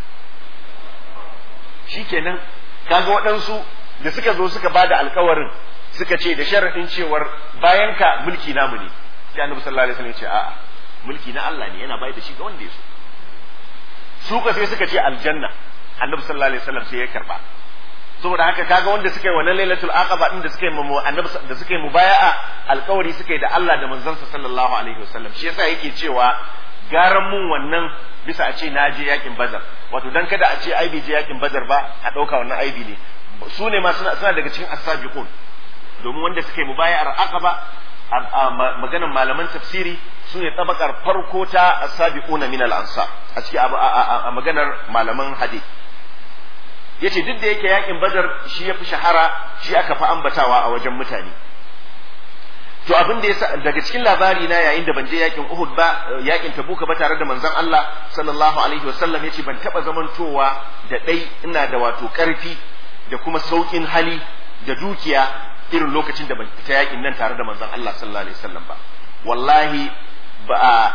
shikenan kaga waɗansu da suka zo suka ba da alkawarin suka ce da sharaɗin cewar bayan ka mulki namu ne sai annabi sallallahu alaihi wasallam ya ce a'a mulki na Allah ne yana bayar da shi ga wanda ya so su ka sai suka ce aljanna annabi sallallahu alaihi wasallam sai ya karba saboda haka kaga wanda suka yi wannan lailatul aqaba din da suka yi mu annabi da suka yi mubaya'a alkawari suka yi da Allah da manzansa sallallahu alaihi wasallam shi yasa yake cewa garan mun wannan bisa a ce na je yakin badar wato dan kada a ce ai bai je yakin badar ba a ɗauka wannan aibi ne su ne ma suna daga cikin asabiqun domin wanda suka yi mubaya'ar aqaba a maganan malaman tafsiri su ne tabakar farko ta asabiqun min al-ansar a cikin a maganar malaman hadith yace duk da yake yakin badar shi ya fi shahara shi aka fi ambatawa a wajen mutane to abin da yasa daga cikin labari na yayin da ban je yakin Uhud ba yakin Tabuka ba tare da manzon Allah sallallahu alaihi wasallam yace ban taba zamantowa da dai ina da wato karfi da kuma saukin hali da dukiya irin lokacin da ban fita yakin nan tare da manzon Allah sallallahu alaihi wasallam ba wallahi ba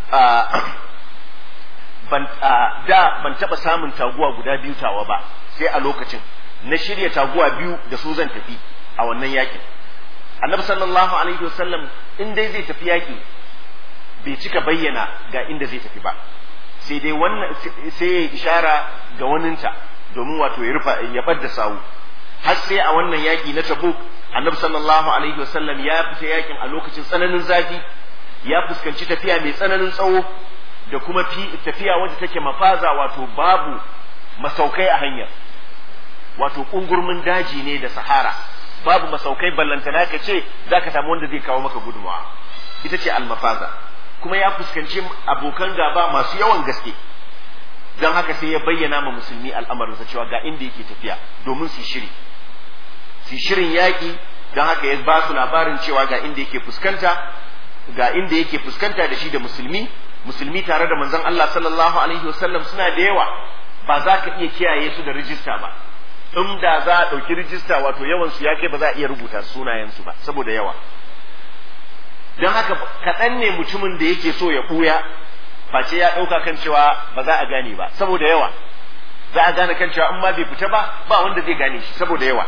ban da ban taba samun taguwa guda biyu tawa ba sai a lokacin na shirya taguwa biyu da su zan tafi a wannan yakin annabi sallallahu alaihi wasallam in dai zai tafi yaki bai cika bayyana ga inda zai tafi ba sai dai wannan sai ya ishara ga waninta domin wato ya rufa ya bar da sawu har sai a wannan yaki na tabuk annabi sallallahu alaihi wasallam ya fita yakin a lokacin tsananin zafi ya fuskanci tafiya mai tsananin tsawo da kuma tafiya wadda take mafaza wato babu masaukai a hanyar wato kungurmin daji ne da sahara babu masaukai ballantana ka ce za ka samu wanda zai kawo maka gudunmawa ita ce almafaza kuma ya fuskanci abokan gaba masu yawan gaske don haka sai ya bayyana ma musulmi al'amarinsa cewa ga inda yake tafiya domin su shiri su shirin yaƙi don haka ya ba su labarin cewa ga inda yake fuskanta ga inda yake fuskanta da shi da musulmi musulmi tare da manzon Allah sallallahu alaihi wasallam suna da yawa ba za ka iya kiyaye su da rijista ba in da za a ɗauki rijista wato yawan su ya kai ba za a iya rubuta sunayensu ba saboda yawa don haka kaɗan ne mutumin da yake so ya ɓuya face ya ɗauka kan cewa ba za a gane ba saboda yawa za a gane kan cewa in ma bai fita ba ba wanda zai gane shi saboda yawa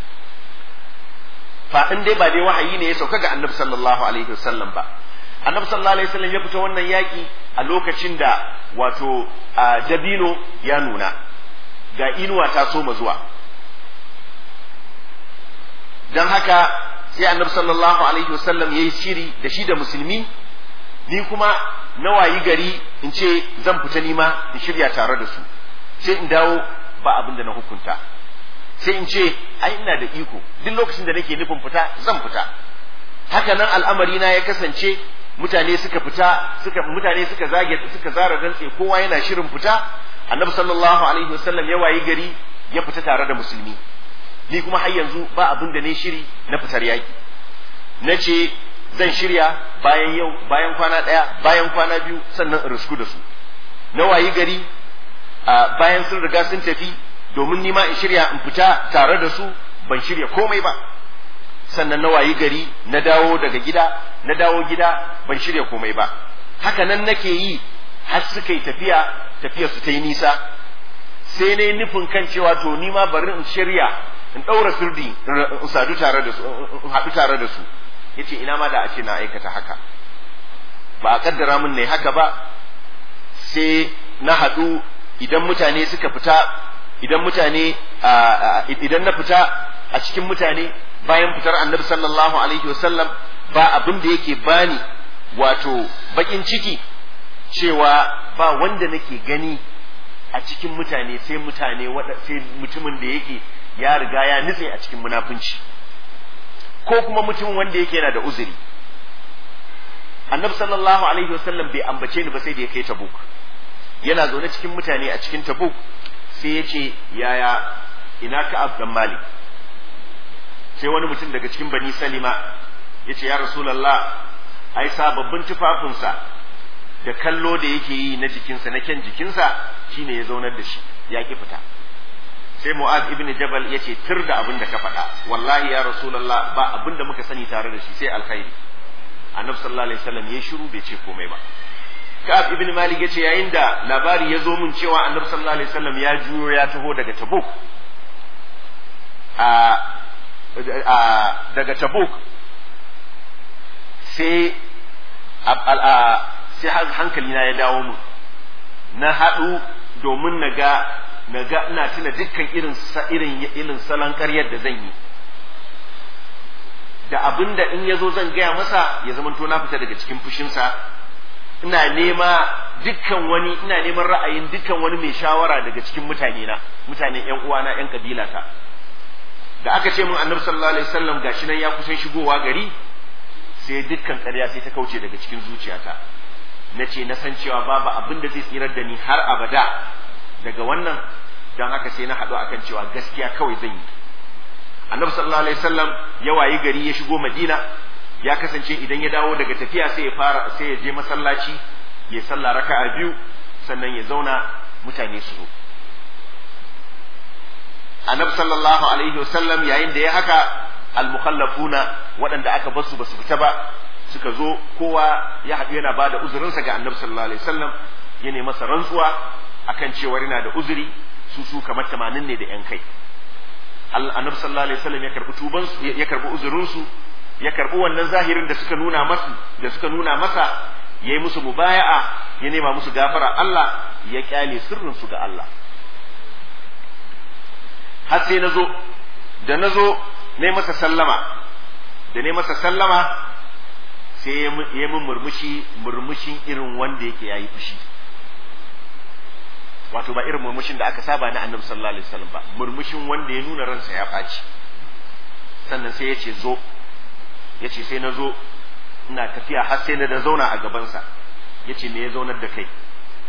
fa in dai ba dai wahayi ne ya sauka ga annabi sallallahu alaihi wasallam ba annabi sallallahu alaihi wasallam ya fita wannan yaki a lokacin da wato dabino ya nuna ga inuwa ta soma zuwa don haka sai annabi sallallahu alaihi wasallam ya yi shiri da shi da musulmi ni kuma na wayi gari in ce zan fita nima in shirya tare da su sai in dawo ba abin da na hukunta sai in ce ai ina da iko duk lokacin da nake nufin fita zan fita haka nan al'amari na ya kasance mutane suka fita suka mutane suka zage suka zara dantse kowa yana shirin fita annabi sallallahu alaihi wasallam ya wayi gari ya fita tare da musulmi ni kuma har yanzu ba abin da ne shiri na fitar yaki na ce zan shirya bayan yau bayan kwana ɗaya bayan kwana biyu sannan in risku da su na wayi gari bayan sun riga sun tafi domin nima in shirya in fita tare da su ban shirya komai ba sannan na wayi gari na dawo daga gida na dawo gida ban shirya komai ba haka nan nake yi har suka yi tafiya tafiyar su ta yi nisa sai na nufin kan cewa to ni ma bari in shirya in ɗaura sirdi in sadu tare da su in haɗu tare da su yace ina ma da a ce na aikata haka ba a kaddara min ne haka ba sai na haɗu idan mutane suka fita idan mutane idan na fita a cikin mutane bayan fitar annabi sallallahu alaihi wasallam ba abin da yake bani wato bakin ciki cewa ba wanda nake gani a cikin mutane sai mutane sai mutumin da yake ya riga ya nutse a cikin munafunci ko kuma mutum wanda yake yana da uzuri annabi sallallahu alaihi wasallam bai ambace ni ba sai da ya kai tabuk yana zaune cikin mutane a cikin tabuk sai ya ce yaya ina ka dan malik sai wani mutum daga cikin bani salima ya ce ya rasulallah ai sababbin tufafinsa da kallo da yake yi na jikinsa na kyan jikinsa shine ya zaunar da shi ya ki fita sai mu'az ibn jabal ya ce tur da abin da ka faɗa wallahi ya rasulallah ba abin da muka sani tare da shi sai alkhairi annabi sallallahu alaihi wasallam ya shiru bai ce komai ba ka'ab ibn malik ya ce yayin da labari ya zo min cewa annabi sallallahu alaihi wasallam ya juyo ya taho daga tabuk a daga tabuk sai sai hankali na ya dawo mu na haɗu domin na ga na ga ina tuna dukkan irin irin irin salon ƙaryar da zan yi da abin da in ya zo zan gaya masa ya zama to na fita daga cikin fushinsa ina nema dukkan wani ina neman ra'ayin dukkan wani mai shawara daga cikin mutane na mutanen ƴan uwana ƴan kabilata da aka ce mun annabi sallallahu alaihi wasallam gashi nan ya kusan shigowa gari sai dukkan ƙarya sai ta kauce daga cikin zuciyata na ce na san cewa babu abin da zai tsirar da ni har abada daga wannan don haka sai na haɗu akan cewa gaskiya kawai zan yi annabi sallallahu alaihi wasallam ya wayi gari ya shigo madina ya kasance idan ya dawo daga tafiya sai ya fara sai ya je masallaci ya sallah raka'a biyu sannan ya zauna mutane su zo annabi sallallahu alaihi wasallam yayin da ya haka al-mukhallafuna waɗanda aka basu basu fita ba suka zo kowa ya haɗu yana ba da uzurinsa ga annabi sallallahu alaihi wasallam ya nemi masa rantsuwa akan cewa yana da uzuri su su kamar tamanin ne da yan kai annabi sallallahu alaihi wasallam ya karbi tuban su ya karbi uzurin su ya karbi wannan zahirin da suka nuna masa da suka nuna masa yayi musu mubaya'a ya nema musu gafara Allah ya kyale sirrin su ga Allah har sai nazo da nazo ne masa sallama da ne masa sallama sai ya min murmushi murmushin irin wanda yake yayi fushi wato ba irin murmushin da aka saba na annabi sallallahu alaihi wasallam ba murmushin wanda ya nuna ransa ya ɓaci sannan sai ya ce zo ya ce sai na zo ina tafiya har sai na da zauna a gabansa ya ce me ya zaunar da kai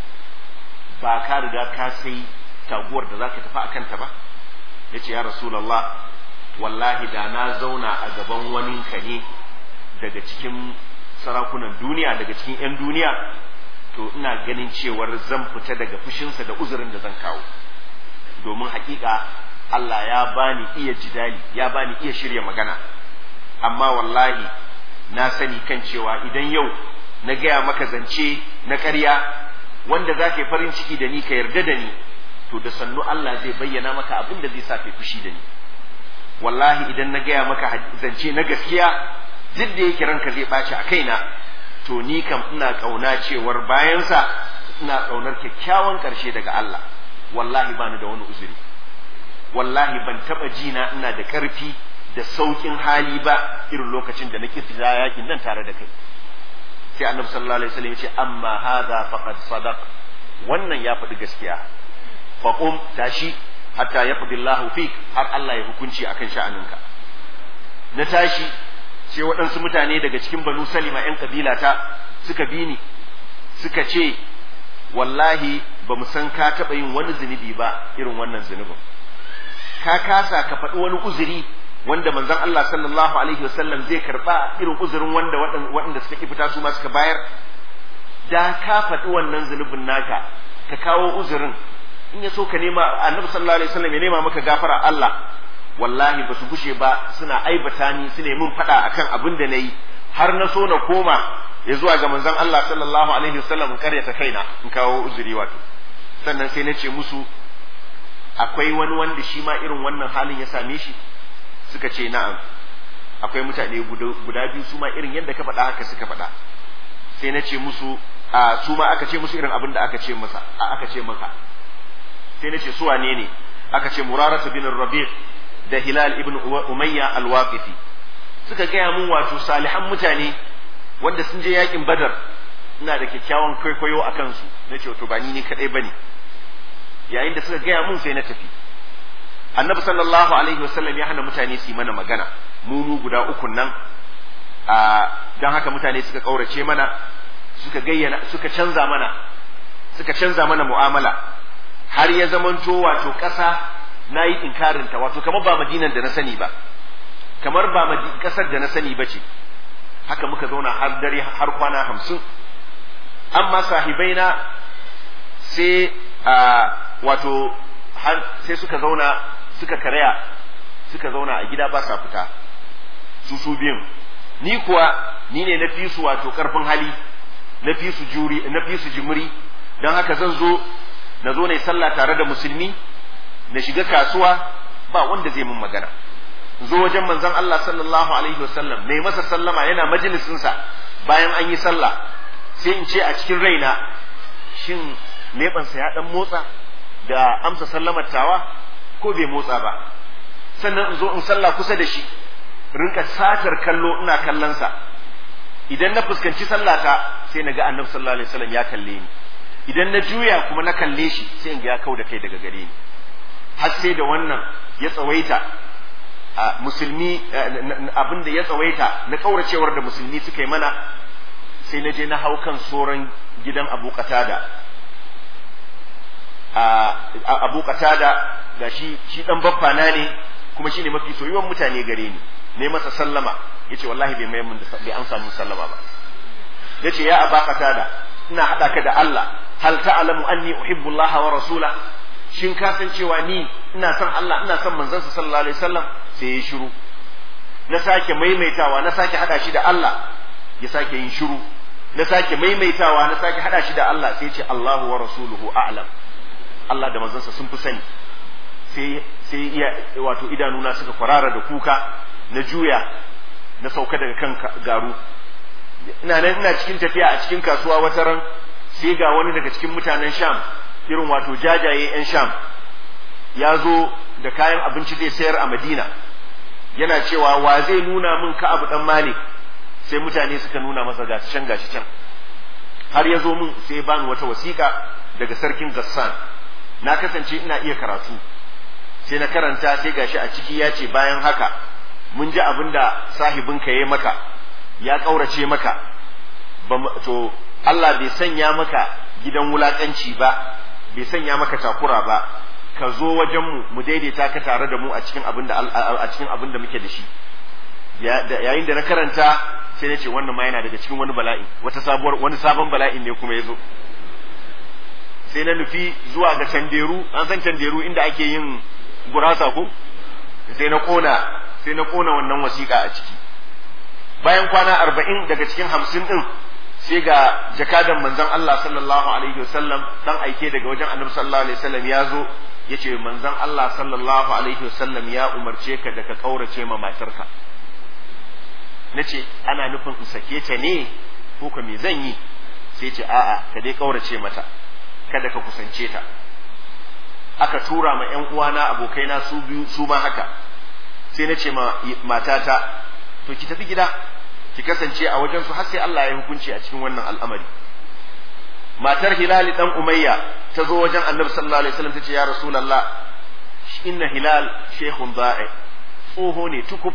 ba ka riga ka sai taguwar da za ka tafi a kanta ba ya ce ya rasulallah wallahi da na zauna a gaban wani ka ne daga cikin sarakunan duniya daga cikin 'yan duniya to ina ganin cewar zan fita daga fushinsa da uzurin da zan kawo domin hakika Allah ya bani iya jidali ya bani iya shirya magana amma wallahi na sani kan cewa idan yau na gaya maka zance na ƙarya wanda za ka yi farin ciki da ni ka yarda da ni to da sannu Allah zai bayyana maka abin da zai sa ka fushi da ni wallahi idan na gaya maka zance na gaskiya duk da yake ranka zai ɓaci a kaina to ni kam ina kauna cewar bayansa ina kaunar kyakkyawan ƙarshe daga Allah wallahi bani da wani uzuri wallahi ban taɓa jina ina da ƙarfi da sauƙin hali ba irin lokacin da nake fita yakin nan tare da kai sai annabi sallallahu alaihi wasallam ya ce amma hadha faqad sadaq wannan ya faɗi gaskiya faqum tashi hatta yaqdi Allahu fik har Allah ya hukunci akan sha'aninka na tashi sai waɗansu mutane daga cikin banu salima 'yan kabila ta suka bi ni suka ce wallahi ba mu san ka taɓa yin wani zunubi ba irin wannan zunubin ka kasa ka faɗi wani uzuri wanda manzon Allah sallallahu alaihi wasallam zai karɓa irin uzurin wanda waɗanda suka ki fita su ma suka bayar da ka faɗi wannan zunubin naka ka kawo uzurin in ya so ka nema annabi sallallahu alaihi wasallam ya nema maka gafara Allah wallahi ba su gushe ba suna aibata ni su ne mun faɗa akan abin da na yi har na so na koma ya zuwa ga manzon Allah sallallahu alaihi wasallam in karyata kaina in kawo uzuri wato sannan sai na ce musu akwai wani wanda shi ma irin wannan halin ya same shi suka ce na'am akwai mutane guda biyu su ma irin yadda ka faɗa haka suka faɗa sai na ce musu a su ma aka ce musu irin abin da aka ce masa aka ce maka sai na ce su wane ne aka ce muraratu bin rabi' da Hilal ibn Umayya al-Waqifi suka gaya mun wato salihan mutane wanda sun je yakin Badar ina da kyakkyawan kwaikwayo a kansu na ce to ba ni ne kadai bane yayin da suka gaya mun sai na tafi Annabi sallallahu alaihi wasallam ya hana mutane su yi mana magana mu mu guda uku nan a dan haka mutane suka kaurace mana suka gayyana suka canza mana suka canza mana mu'amala har ya zamanto wato ƙasa na yi inkarinta wato kamar ba madinan da na sani ba kamar ba kasar da na sani ba ce haka muka zauna har dare har kwana hamsin amma sahibaina sai a wato sai suka zauna suka karaya suka zauna a gida ba sa fita su su biyun ni kuwa ni ne na fi su wato karfin hali na fi su juri na fi su jimri don haka zan zo na zo ne sallah tare da musulmi na shiga kasuwa ba wanda zai mun magana zo wajen manzon Allah sallallahu alaihi wasallam mai masa sallama yana majalisinsa bayan an yi sallah sai in ce a cikin raina shin leɓansa ya dan motsa da amsa sallamar tawa ko bai motsa ba sannan in zo in sallah kusa da shi rinka satar kallo ina kallonsa idan na fuskanci sallata sai na ga annabi sallallahu alaihi wasallam ya kalle ni idan na juya kuma na kalle shi sai in ga ya kau da kai daga gare ni har sai da wannan ya tsawaita a musulmi abin da ya tsawaita na kauracewar da musulmi suka yi mana sai na je na hau kan soran gidan abu qatada abu qatada ga shi shi dan baffa na ne kuma shine mafi soyuwan mutane gare ni ne masa sallama yace wallahi bai mai mun bai amsa mun sallama ba yace ya aba qatada ina hada ka da Allah hal ta'lamu anni uhibbu Allah wa rasula shin ka san cewa ni ina son Allah ina son manzon sa sallallahu alaihi wasallam sai ya shiru na sake maimaitawa na sake hada shi da Allah ya sake yin shiru na sake maimaitawa na sake hada shi da Allah sai ya ce Allahu wa rasuluhu a'lam Allah da manzansa sun fi sani sai sai iya wato idanuna suka kwarara da kuka na juya na sauka daga kan garu ina nan ina cikin tafiya a cikin kasuwa wata ran sai ga wani daga cikin mutanen Sham irin wato jajaye yan Sham ya zo da kayan abinci zai sayar a Madina yana cewa wa zai nuna min ka abu dan Malik sai mutane suka nuna masa gashi can gashi can har ya zo min sai bani wata wasiƙa daga sarkin Gassan na kasance ina iya karatu sai na karanta sai gashi a ciki ya ce bayan haka mun ji abin da sahibinka ya maka ya ƙaurace maka to Allah bai sanya maka gidan wulaƙanci ba bai sanya maka takura ba ka zo wajenmu mu daidaita ka tare da mu a cikin abin da a cikin abin da muke da shi yayin da na karanta sai na ce wannan ma yana daga cikin wani bala'i wata sabuwar wani sabon bala'in ne kuma ya zo sai na nufi zuwa ga tanderu an san tanderu inda ake yin gurasa ko sai na kona sai na kona wannan wasiƙa a ciki bayan kwana arba'in daga cikin hamsin ɗin sai ga jakadan manzon Allah sallallahu alaihi wasallam dan aike daga wajen annabi sallallahu alaihi wasallam ya zo ya ce manzon Allah sallallahu alaihi wasallam ya umarce ka da ka kaurace ma matarka na ce ana nufin in sake ta ne ko ka me zan yi sai ce a'a ka dai kaurace mata kada ka kusance ta aka tura ma ƴan uwana abokaina su biyu su ma haka sai na ce ma matata to ki tafi gida ki kasance a wajen su har sai Allah ya hukunci a cikin wannan al'amari matar Hilal dan Umayya ta zo wajen Annabi sallallahu alaihi wasallam tace ya Rasulullah inna Hilal shaykhun da'i tsoho ne tukub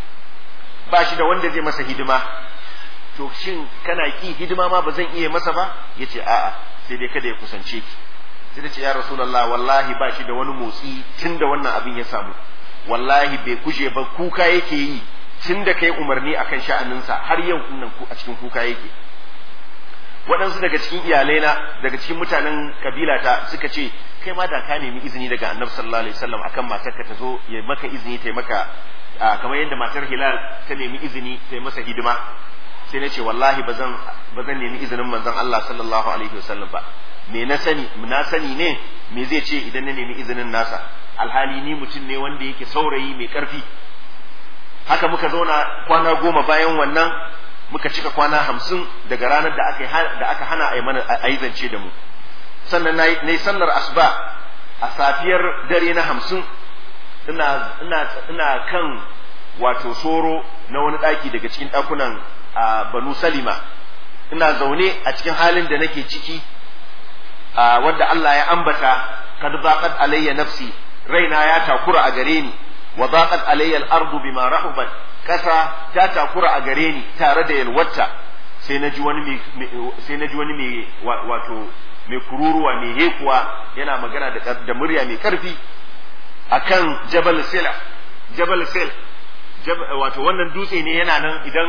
ba shi da wanda zai masa hidima to shin kana ki hidima ma ba zan iya masa ba yace a'a sai dai kada ya kusance ki sai ta ce ya rasulullah wallahi ba shi da wani motsi tun da wannan abin ya samu wallahi bai kushe ba kuka yake yi tun da kai umarni akan sha'aninsa har yau nan a cikin kuka yake waɗansu daga cikin iyalaina daga cikin mutanen kabilata suka ce kai ma da ka nemi izini daga annabi sallallahu alaihi wasallam akan matarka ta zo ya maka izini ta maka kamar yadda matar hilal ta nemi izini ta masa hidima sai na ce wallahi ba zan nemi izinin manzon Allah sallallahu alaihi wasallam ba me na sani na sani ne me zai ce idan na nemi izinin nasa alhali ni mutum ne wanda yake saurayi mai karfi haka muka zauna kwana goma bayan wannan muka cika kwana hamsin daga ranar da aka da aka hana a yi mana a yi zance da mu sannan na yi sallar asuba a safiyar dare na hamsin ina ina ina kan wato soro na wani ɗaki daga cikin ɗakunan a banu salima ina zaune a cikin halin da nake ciki wanda Allah ya ambata kad baqat alayya nafsi raina ya takura a gare ni wa baqat alayya al-ardu bima rahubat kasa ta takura a gare ni tare da yalwata sai naji wani sai naji wani mai wato mai kururuwa mai hekuwa yana magana da, da murya mai karfi akan jabal sila jabal sil wato wannan dutse ne yana nan idan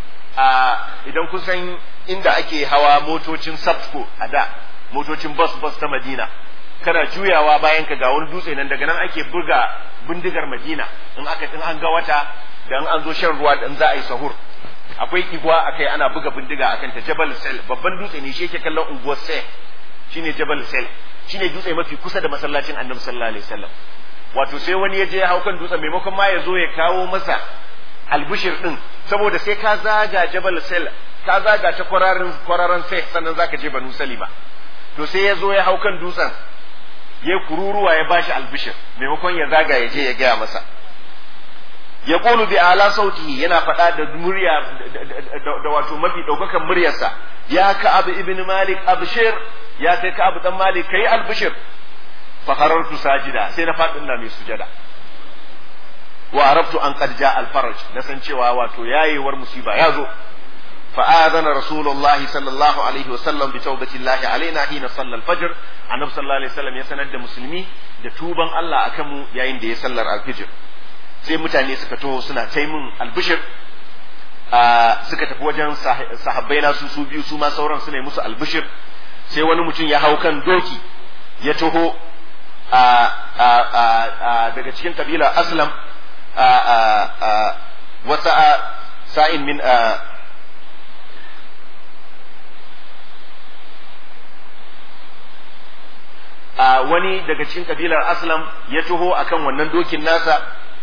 idan kusan inda ake hawa motocin sabko a da motocin bus bus ta madina kana juyawa bayan ka ga wani dutse nan daga nan ake buga bindigar madina in aka in an ga wata da an zo shan ruwa da za a yi sahur akwai igwa akai ana buga bindiga akan ta jabal sel babban dutse ne shi yake kallon unguwar sel shine jabal sel shine dutse mafi kusa da masallacin annabi sallallahu alaihi wasallam wato sai wani ya je ya hau kan dutsen maimakon ma ya zo ya kawo masa albishir din saboda sai ka zaga jabal sel ka zaga ta kwararin kwararan sai sannan zaka je banu salima to sai ya zo ya hau kan dutsen ya kururuwa ya bashi albishir maimakon ya zaga ya je ya gaya masa ya kulu bi ala sautihi yana faɗa da murya da wato mafi ɗaukakan muryarsa ya ka abu ibn malik abshir ya kai ka abu dan malik kai albishir fa qarartu sajida sai na faɗin na mai sujada wa arabtu an qad jaa al faraj na san cewa wato yayewar musiba ya zo فآذن رسول الله صلى الله عليه وسلم بتوبة الله علينا حين صلى الفجر النبي صلى الله عليه وسلم يسند da musulmi da tuban Allah akan mu yayin da ya sallar alfijir sai mutane suka taho suna taimun albishir suka tafi wajen sahabbai na su su biyu su ma sauran suna musu albishir sai wani mutum ya hau kan doki ya taho daga cikin kabila aslam wasa sa'in min wani daga cikin kabilar aslam ya taho akan wannan dokin nasa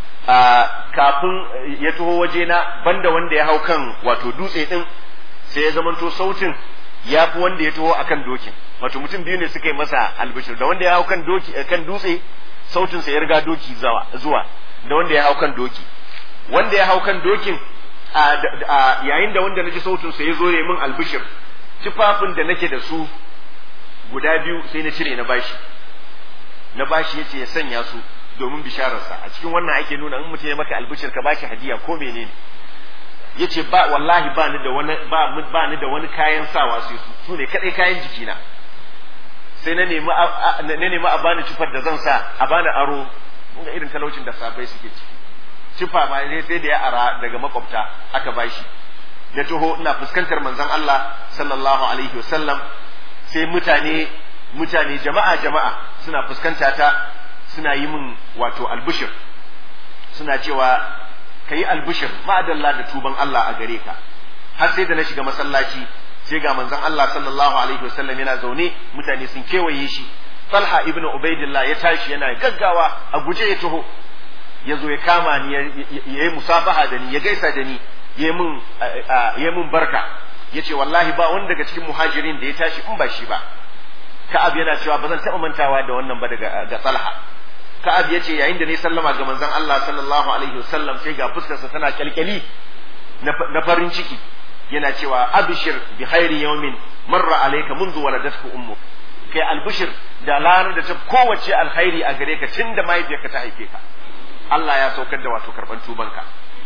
kafin ya taho wajena banda wanda ya hau kan wato dutse din sai ya zamanto sautin ya fi wanda ya taho akan dokin wato mutum biyu ne suka yi masa albishir da wanda ya hau kan doki kan dutse sautin sa ya riga doki zuwa da wanda ya hau kan doki wanda ya hau kan dokin yayin da wanda naji sautin sa ya zo ya min albishir tufafin da nake da su guda biyu sai na cire na bashi na bashi yace ya sanya su domin bishararsa a cikin wannan ake nuna in mutum ya maka albishir ka bashi hadiya ko menene yace ba wallahi ba ni da wani ba ba ni da wani kayan sawa sai su su ne kadai kayan jikina sai na nemi na nemi a bani cifar da zan sa a bani aro ga irin talaucin da sabai suke ciki cifa ma ne sai da ya ara daga makwabta aka bashi ya taho ina fuskantar manzon Allah sallallahu alaihi wasallam sai mutane mutane jama'a jama'a suna fuskanta ta suna yi min wato albishir suna cewa ka yi albishir ma'adalla da tuban Allah a gare ka har sai da na shiga masallaci sai ga manzon Allah sallallahu alaihi wasallam yana zaune mutane sun kewaye shi Talha ibn Ubaidillah ya tashi yana gaggawa a guje ya taho ya zo ya kama ni ya yi musafaha da ni ya gaisa da ni ya yi mun barka ya ce wallahi ba wani daga cikin muhajirin da ya tashi in ba shi ba ka'ab yana cewa ba zan taɓa mantawa da wannan ba daga ga talha ka'ab ya ce yayin da ne sallama ga manzon Allah sallallahu alaihi wasallam sai ga fuskarsa tana kyalkyali na farin ciki yana cewa abshir bi khairi yawmin marra alayka منذ ولدتك ummuk kai albishir da ranar da ta kowace alkhairi a gare ka tun da mahaifiyarka ta haife ka Allah ya saukar da wato karban tubanka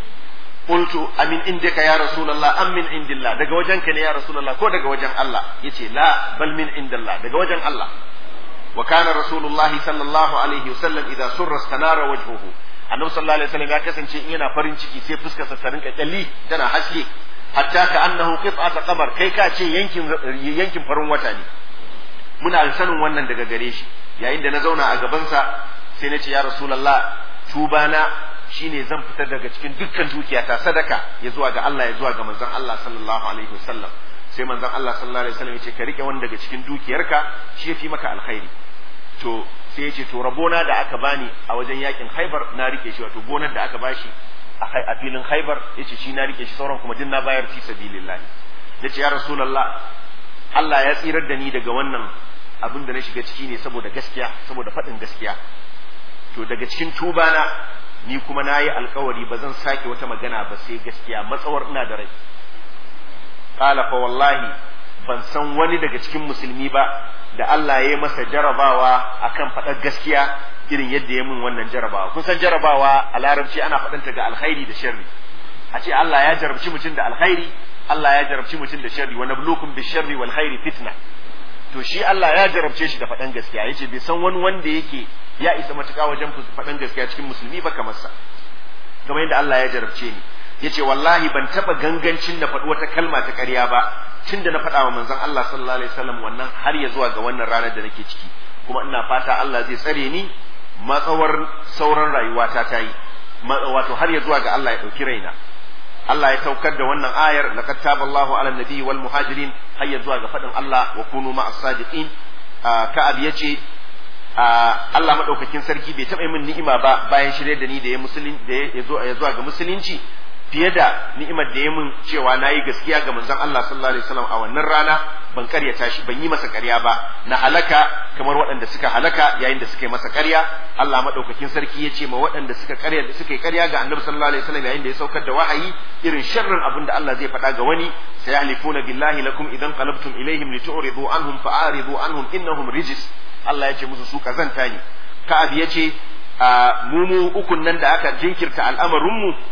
qultu amin indaka ya rasulullah am min indillah daga wajenka ne ya rasulullah ko daga wajen Allah yace la bal min indillah daga wajen Allah wa kana rasulullah sallallahu alaihi wasallam idza surra stanara wajhuhu annabi sallallahu alaihi wasallam ya kasance in yana farin ciki sai fuskar sa ta rinka kyalli tana haske hatta ka annahu qit'at qamar kai ka ce yankin yankin farin wata ne muna sanin wannan daga gare shi yayin da na zauna a gabansa sai na ce ya rasulullah tubana shine zan fitar daga cikin dukkan dukiyata sadaka ya zuwa ga Allah ya zuwa ga manzon Allah sallallahu alaihi wasallam sai manzon Allah sallallahu alaihi wasallam ya ce ka rike wani daga cikin dukiyarka shi yafi maka alkhairi to sai ya ce to rabona da aka bani a wajen yakin Khaibar na rike shi wato gonar da aka bashi a filin Khaibar yace shi na rike shi sauran kuma din na bayar fi sabilillah yace ya rasulullah Allah ya tsirar da ni daga wannan abin da na shiga ciki ne saboda gaskiya saboda faɗin gaskiya to daga cikin tubana ni kuma na yi alkawari ba zan sake wata magana ba sai gaskiya matsawar ina da rai qala fa wallahi ban san wani daga cikin musulmi ba da Allah ya yi masa jarabawa akan faɗar gaskiya irin yadda ya min wannan jarabawa kun san jarabawa a larabci ana faɗanta ga alkhairi da sharri a ce Allah ya jarabci mutum da alkhairi Allah ya jarabci mutum da sharri wa nablukum bi sharri wal khairi fitna to shi Allah ya jarabce shi da faɗan gaskiya yace bai san wani wanda yake ya isa matuƙa wajen faɗan gaskiya cikin musulmi ba kamar sa kamar yadda Allah ya jarabce ni yace wallahi ban taba gangancin da faɗi wata kalma ta ƙarya ba tun da na faɗa wa manzon Allah sallallahu alaihi wasallam wannan har ya zuwa ga wannan ranar da nake ciki kuma ina fata Allah zai tsare ni matsawar sauran rayuwata ta yi wato har ya zuwa ga Allah ya ɗauki raina Allah ya saukar da wannan ayar laqad taballahu ala nabiyyi wal muhajirin har ya zuwa ga faɗin Allah wa kunu ma'as sadiqin ka'ab yace Allah madaukakin sarki bai taɓa min ni'ima ba bayan shirye da ni da ya musulun da ya zo ya zuwa ga musulunci fiye da ni'imar da ya min cewa na yi gaskiya ga manzon Allah sallallahu alaihi wasallam a wannan rana ban karyata shi ban yi masa karya ba na halaka kamar waɗanda suka halaka yayin da suka yi masa karya Allah madaukakin sarki ya ce ma waɗanda suka karya suka yi karya ga annabi sallallahu alaihi wasallam yayin da ya saukar da wahayi irin sharrin abin da Allah zai faɗa ga wani sayahlifuna billahi lakum idan qalabtum ilaihim litu'ridu anhum fa'aridu anhum innahum rijis Allah ya ce musu su kazanta ne Ka'ab ya ce mu mu ukun nan da aka jinkirta al'amarinmu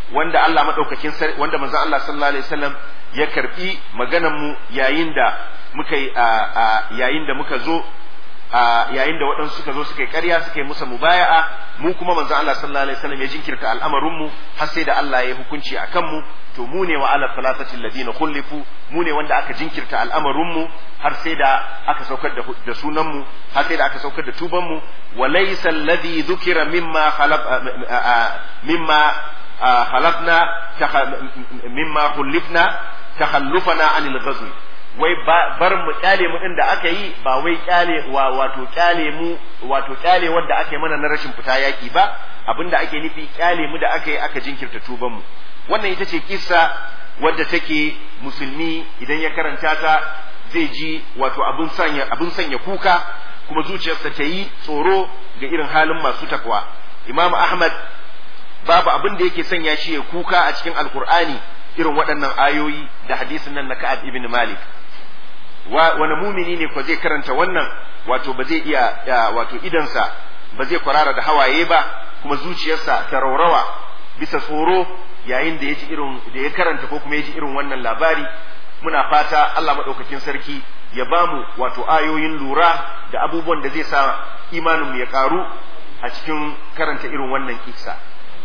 wanda Allah madaukakin wanda manzon Allah sallallahu alaihi wasallam ya karbi maganar mu yayin da muka yi yayin da muka zo yayin da waɗansu suka zo suka yi ƙarya suka yi musa mubaya'a mu kuma manzo Allah sallallahu alaihi wasallam ya jinkirta al'amarin mu har sai da Allah ya hukunci akan mu to mu ne wa ala salatati alladhina khulifu mu ne wanda aka jinkirta al'amarin mu har sai da aka saukar da, da sunan mu har sai da aka saukar da tuban mu wa laysa alladhi dhukira mimma khalaq mimma khalaqna mimma khulifna takhallufana anil ghazwi wai bar mu kyale mu din da aka yi ba wai kyale wa wato kyale mu wato kyale wanda aka yi mana na rashin fita yaki ba abinda ake nufi kyale mu da aka yi aka jinkirta tuban mu wannan ita ce kissa wadda take musulmi idan ya karanta ta zai ji wato abin sanya abin sanya kuka kuma zuciyarsa ta yi tsoro ga irin halin masu takwa imam ahmad babu abin da yake sanya shi ya kuka a cikin alkur'ani irin waɗannan ayoyi da hadisin nan na ka'ab ibn malik wani mumini ne ko zai karanta wannan wato ba zai iya wato idansa ba zai kwarara da hawaye ba kuma zuciyarsa ta raurawa bisa tsoro yayin da ya ji irin da ya karanta ko kuma ya ji irin wannan labari muna fata Allah madaukakin sarki ya bamu wato ayoyin lura da abubuwan da zai sa imanin mu ya karu a cikin karanta irin wannan kissa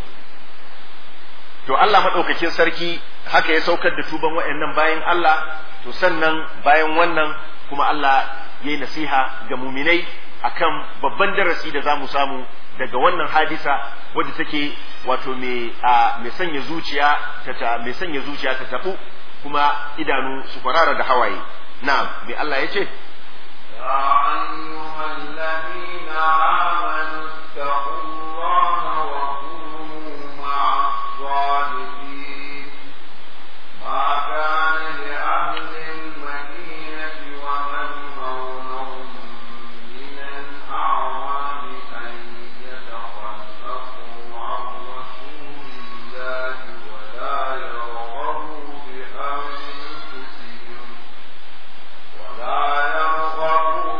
to Allah madaukakin sarki haka ya saukar da tuban waɗannan bayan Allah to sannan bayan wannan kuma Allah ya yi nasiha ga muminai akan babban darasi da za mu samu daga wannan hadisa wadda take wato mai sanya zuciya ta mai sanya zuciya ta tabu kuma idanu su kwarara da hawaye na'am mai Allah ya ce يا أيها الذين آمنوا اتقوا الله وكونوا مع الصادقين ما كان لأهل المدينة ومن حولهم من الأعراب أن يتخلفوا عن رسول الله ولا يرغبوا بأنفسهم ولا يرغبوا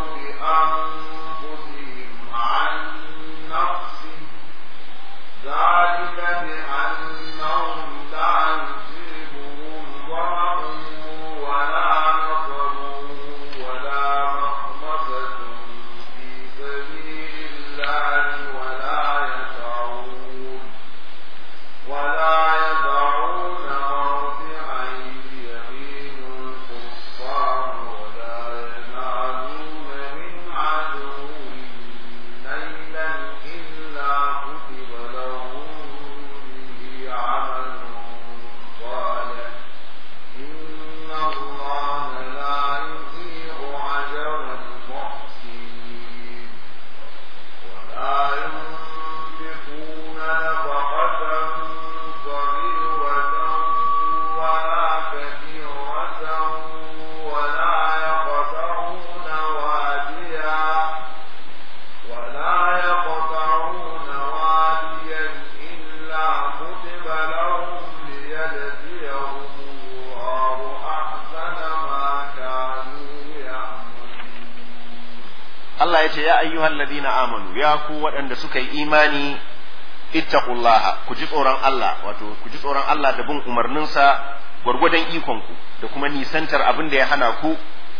بأنفسهم عن نفسه ذلك بأنهم لا يصيبهم ظمأ ولا نصر ولا مخمصة في سبيل الله ولا يسعون ولا يدعون موضعا يغيظ الكفار ولا ينالون من عدو نيلا إلا كتب لهم به عمل صالح إن الله لا يضيع أجر المحسنين ولا ينفقون نفقة صغيرة ولا كبيرة ولا يقطعون واديا ولا يقطعون واديا إلا كتب لهم ليجزيهم الله أحسن ما كانوا يعملون Allah ya ce ya ayyuhal ladina amanu ya ku waɗanda suka yi imani ittaqullaha ku ji tsoron Allah wato ku ji tsoron Allah da bin umarninsa gwargwadon ikonku da kuma nisantar abin da ya hana ku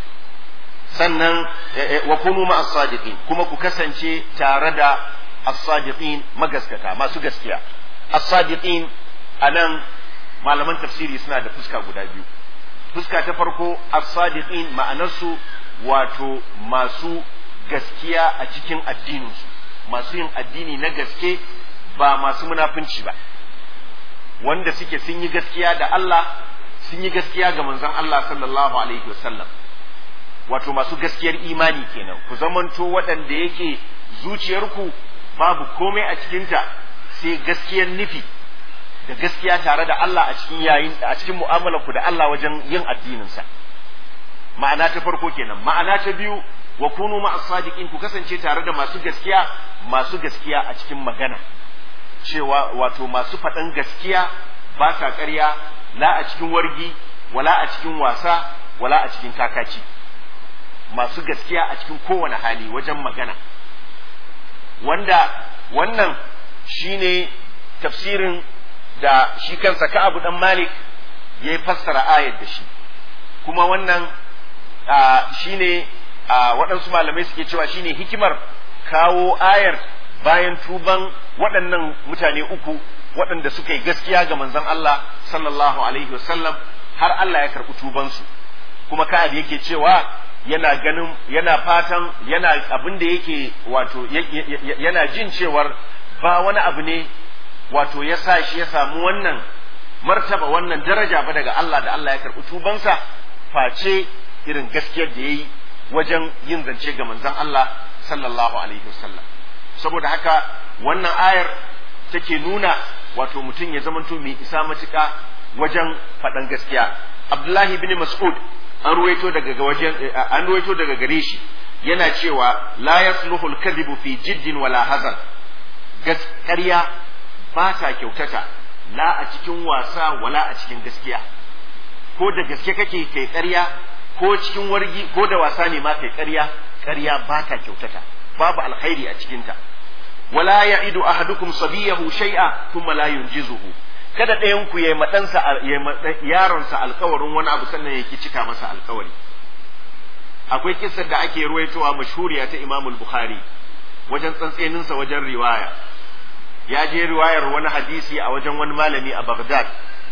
sannan wa kunu ma as-sadiqin kuma ku kasance tare da as-sadiqin magaskata masu gaskiya as-sadiqin anan malaman tafsiri suna da fuska guda biyu fuska ta farko as-sadiqin ma'anarsu wato masu gaskiya a cikin addininsu masu yin addini na gaske ba masu munafunci ba wanda suke sun yi gaskiya da Allah sun yi gaskiya ga manzon Allah sallallahu alaihi wasallam wato masu gaskiyar imani kenan ku zamanto waɗanda yake zuciyarku babu komai a cikinta sai gaskiyar nufi da gaskiya tare da Allah a cikin yayin a cikin mu'amalarku da Allah wajen yin addininsa ma'ana ta farko kenan ma'ana ta biyu wa kunu ma sadiqin ku kasance tare da masu gaskiya masu gaskiya a cikin magana cewa wato masu faɗan gaskiya ba sa ƙarya la a cikin wargi wala a cikin wasa wala a cikin kakaci masu gaskiya a cikin kowane hali wajen magana wanda wannan shine tafsirin da shi kansa Ka'ab dan Malik ya fassara ayar da shi kuma wannan shine waɗansu malamai suke cewa shine hikimar kawo ayar bayan tuban waɗannan mutane uku waɗanda suka yi gaskiya ga manzon Allah sallallahu alaihi wasallam har Allah ya karɓi tubansu kuma Ka'ab yake cewa yana ganin yana fatan yana abin da yake wato yana jin cewar ba wani abu ne wato ya sa shi ya samu wannan martaba wannan daraja ba daga Allah da Allah ya karɓi tubansa face irin gaskiyar da ya yi wajen yin zance ga manzon Allah sallallahu alaihi wasallam saboda haka wannan ayar take nuna wato mutum ya zamanto mai isa matuƙa wajen faɗan gaskiya Abdullahi bin Mas'ud an ruwaito daga wajen an ruwaito daga gare shi yana cewa la yasluhu al-kadhibu fi jiddin wala hazan gaskiya ba ta kyautata la a cikin wasa wala a cikin gaskiya ko da gaske kake kai ƙarya ko cikin wargi ko da wasa ne ma kai ƙarya ƙarya ba ta kyautata babu alkhairi a cikinta wala ya'idu ahadukum sabiyahu shay'a thumma la yunjizuhu kada ɗayan ku yayi madansa yaronsa alkawarin wani abu sannan yake cika masa alkawari akwai kissar da ake ruwaitowa mashhuriya ta Imam Bukhari wajen tsantseninsa wajen riwaya ya je riwayar wani hadisi a wajen wani malami a Baghdad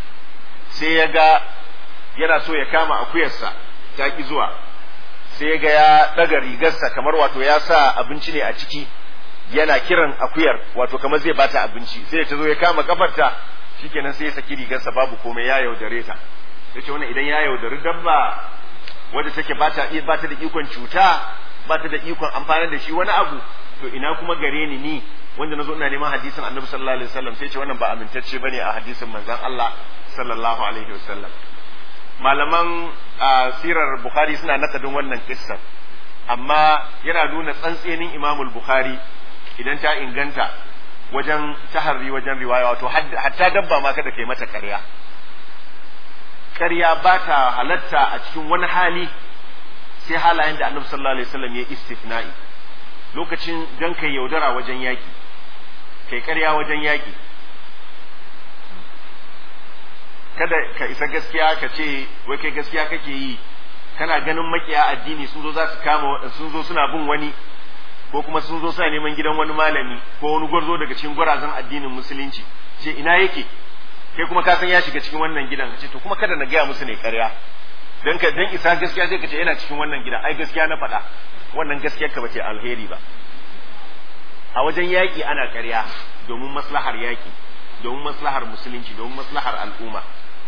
sai ya ga yana so ya kama akuyarsa ta ki zuwa sai ya ga ya ɗaga rigarsa kamar wato ya sa abinci ne a ciki yana kiran akuyar wato kamar zai bata abinci sai ta zo ya kama kafarta shikenan sai ya saki rigarsa babu komai ya yaudare ta yace wannan idan ya yaudari dabba wadda take bata bata da ikon cuta bata da ikon amfani da shi wani abu to ina kuma gare ni ni wanda nazo ina neman hadisin Annabi sallallahu alaihi wasallam sai ce wannan ba amintacce bane a hadisin manzon Allah sallallahu alaihi wasallam malaman sirar Bukhari suna nakadin wannan kissan amma yana nuna tsantsenin Imamul Bukhari idan ta inganta wajen taharri wajen riwaya wato hatta dabba ma kada kai mata ƙarya ƙarya ba ta halatta a cikin wani hali sai halayen da annabi sallallahu alaihi wasallam ya istifna'i lokacin dan kai yaudara wajen yaki kai ƙarya wajen yaki kada ka isa gaskiya ka ce wai kai gaskiya kake yi kana ganin makiya addini sun zo za su kama sun zo suna bin wani ko kuma sun zo suna neman gidan wani malami ko wani gwarzo daga cikin gwarazan addinin musulunci ce ina yake kai kuma ka san ya shiga cikin wannan gidan ce to kuma kada na gaya musu ne ƙarya dan ka dan isa gaskiya sai ka ce yana cikin wannan gidan ai gaskiya na faɗa wannan gaskiyar ka bace alheri ba a wajen yaƙi ana ƙarya domin maslahar yaƙi domin maslahar musulunci domin maslahar al'umma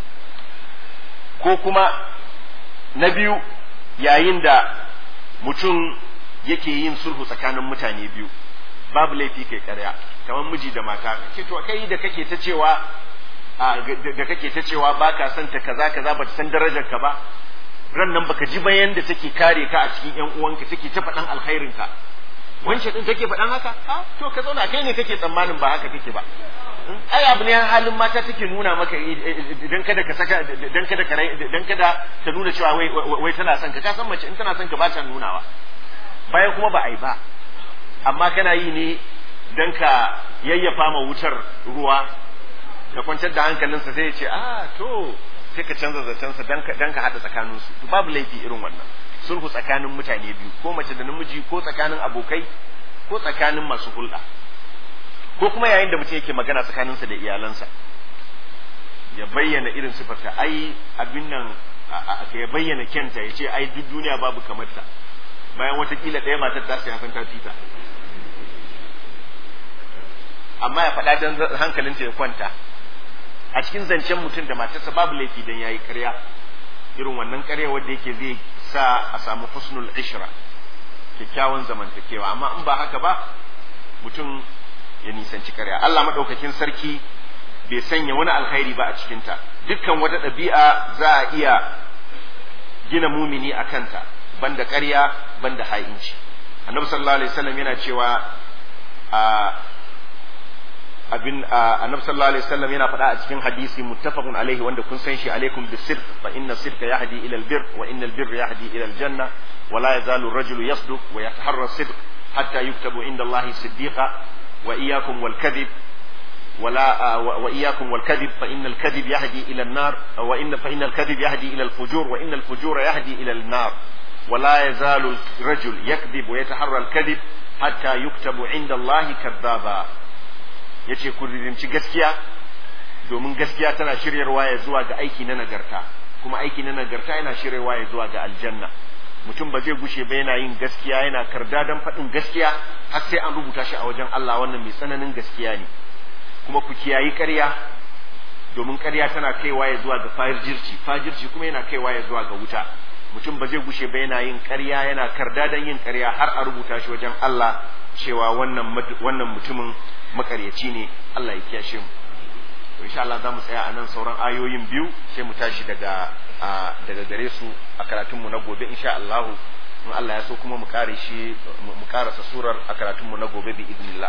ko kuma na biyu yayin da mutum yake yin sulhu tsakanin mutane biyu babu laifi kai ƙarya kamar miji da mata ce to kai da kake ta cewa da kake ta cewa baka son ta kaza kaza ba ta san darajar ka ba ran nan baka ji bayan da take kare ka a cikin yan uwanka take ta faɗan alkhairin ka wance din take faɗan haka a to ka zauna kai ne kake tsammanin ba haka kake ba ai abu ne halin mata take nuna maka idan kada ka saka idan kada ka idan kada ta nuna cewa wai wai tana son ka ka san mace in tana son ka ba ta nunawa bayan kuma ba ai ba amma kana yi ne dan ka yayyafa ma wutar ruwa ka kwantar da hankalinsa sai ya ce ah to sai ka canza zacensa dan ka dan ka hada tsakaninsu to babu laifi irin wannan sulhu tsakanin mutane biyu ko mace da namiji ko tsakanin abokai ko tsakanin masu hulɗa ko kuma yayin da mutum yake magana tsakaninsa da iyalansa ya bayyana irin sifarta ai abin nan ya bayyana kyanta ya ce ai duk duniya babu kamarta bayan watakila ɗaya matar ta sai san ta fita amma ya faɗa don hankalinta ya kwanta a cikin zancen mutum da matarsa babu laifi don ya yi karya irin wannan karya wanda yake zai sa a samu husnul ishra kyakkyawan zamantakewa amma in ba haka ba mutum ya nisanci karya Allah maɗaukakin sarki bai sanya wani alkhairi ba a cikinta dukkan wata ɗabi'a za a iya gina mumini a kanta banda karya banda ha'inci annabi sallallahu alaihi wasallam yana cewa a abin annabi sallallahu alaihi wasallam yana faɗa a cikin hadisi muttafaqun alaihi wanda kun san shi alaikum bisirq fa inna sirqa yahdi ila albir wa inna albir yahdi ila aljanna wa la yazalu ar-rajulu yasduq wa yataharra sidq hatta yuktabu inda Allah siddiqa wa iyyakum wal kadhib ولا وإياكم والكذب فإن الكذب يهدي إلى النار وإن فإن الكذب يهدي إلى الفجور وإن الفجور يهدي إلى النار ولا يزال الرجل يكذب ويتحرى الكذب حتى يكتب عند الله كذابا yace ku rinci gaskiya domin gaskiya tana shiryarwa ya zuwa ga aiki na nagarta kuma aiki na nagarta yana shiryarwa ya zuwa ga aljanna mutum ba zai gushe ba yana yin gaskiya yana karda don faɗin gaskiya har sai an rubuta shi a wajen Allah wannan mai tsananin gaskiya ne kuma ku kiyayi ƙarya domin ƙarya tana kaiwa ya zuwa ga fajirci fajirci kuma yana kaiwa ya zuwa ga wuta mutum ba zai gushe ba yana yin ƙarya yana karda don yin ƙarya har a rubuta shi wajen Allah cewa wannan wannan mutumin makaryaci ne Allah ya kiyashe mu to insha Allah za mu tsaya a nan sauran ayoyin biyu sai mu tashi daga daga gare su a karatun mu na gobe insha Allah in Allah ya so kuma mu kare shi mu karasa surar a karatun mu na gobe bi idnillah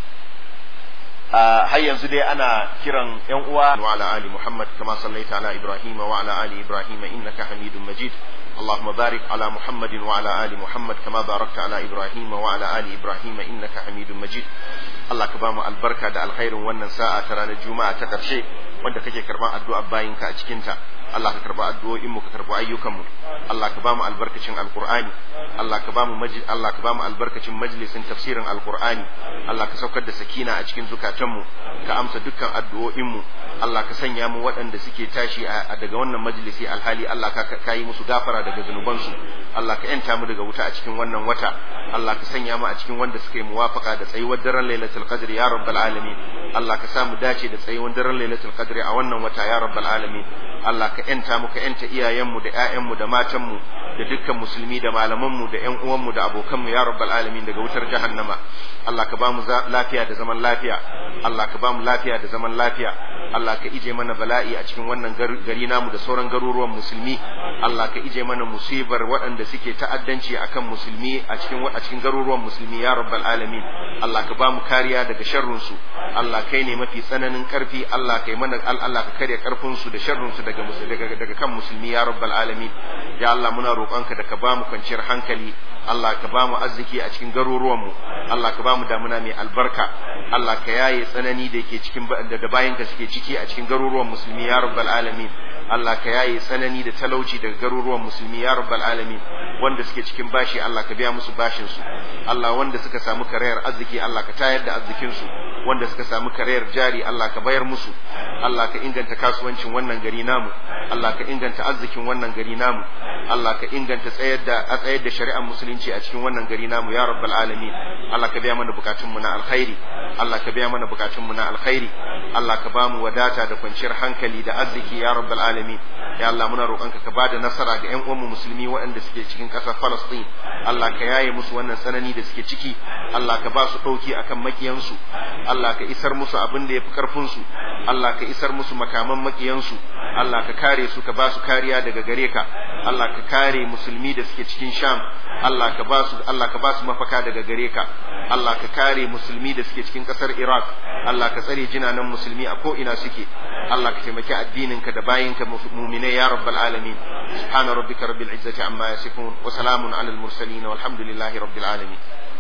har yanzu dai ana kiran yan uwa wa ala ali muhammad kama sallaita ala ibrahim wa ala ali ibrahim innaka hamidum majid اللهم بارك على محمد وعلى آل محمد كما باركت على إبراهيم وعلى آل إبراهيم إنك حميد مجيد الله كبام البركة دا الخير وانا ساعة ترانا الجمعة تكرشي wanda kake karban addu'a bayinka a cikinta Allah ka karba addu'o'in mu ka karba ayyukan mu Allah ka bamu albarkacin alqur'ani Allah ka bamu majlis Allah ka bamu albarkacin majlisin tafsirin alqur'ani Allah ka saukar da sakina a cikin zukatan mu ka amsa dukkan addu'o'in mu Allah ka sanya mu waɗanda suke tashi daga wannan majlisi alhali Allah ka yi musu gafara daga zunubansu Allah ka yanta mu daga wuta a cikin wannan wata Allah ka sanya mu a cikin wanda suka yi muwafaka da tsayuwar daren lailatul qadr ya rabbal alamin Allah ka sa mu dace da tsayuwar daren lailatul qadr a wannan wata ya rabbal alamin Allah ka yanta mu ka yanta iyayenmu da ƴaƴanmu da matanmu da dukkan musulmi da malamanmu da ƴan uwanmu da abokanmu ya rabbal alamin daga wutar jahannama Allah ka ba mu lafiya da zaman lafiya Allah ka ba mu lafiya da zaman lafiya Allah ka ije mana bala'i a cikin wannan gari namu da sauran garuruwan musulmi Allah ka ije mana musibar waɗanda suke ta'addanci akan musulmi a cikin a cikin garuruwan musulmi ya rabbal alamin Allah ka ba mu kariya daga sharrun su Allah kai ne mafi tsananin karfi Allah kai mana Allah ka karya karfin su da sharrun su daga daga daga kan musulmi ya rabbal alamin ya Allah muna roƙonka da ka ba mu kwanciyar hankali Allah ka ba mu arziki a cikin garuruwanmu Allah ka ba mu damuna mai albarka Allah ka yaye tsanani da yake cikin da bayanka suke ciki a cikin garuruwan musulmi ya rabbal alamin Allah ka yaye tsanani da talauci daga garuruwan musulmi ya rabbal alamin wanda suke cikin bashi Allah ka biya musu bashin su Allah wanda suka samu karayar arziki Allah ka tayar da arzikin su wanda suka samu karayar jari Allah ka bayar musu Allah ka inganta kasuwancin wannan gari namu Allah ka inganta arzikin wannan gari namu Allah ka inganta tsayar da a tsayar da shari'ar musulunci a cikin wannan gari namu ya rabbal alamin Allah ka biya mana bukatun mu na alkhairi Allah ka biya mana bukatun mu na alkhairi Allah ka bamu wadata da kwanciyar hankali da arziki ya rabbal alamin ya Allah muna roƙonka ka bada nasara ga ƴan uwanmu musulmi waɗanda suke cikin ƙasar Palestine Allah ka yaye musu wannan tsanani da suke ciki Allah ka ba su ɗauki akan makiyansu Allah ka isar musu abin da ya fi ƙarfinsu Allah ka isar musu makaman makiyansu Allah ka kare su ka ba su kariya daga gare ka Allah ka kare musulmi da suke cikin Sham Allah ka ba su Allah ka ba su mafaka daga gare ka Allah ka kare musulmi da suke cikin ƙasar Iraq Allah ka tsare jinanan musulmi a ko ina suke Allah ka taimaki addinin ka da bayinka mu'minai ya rabbal alamin subhana rabbika rabbil izzati amma yasifun wa salamun alal mursalin walhamdulillahi rabbil alamin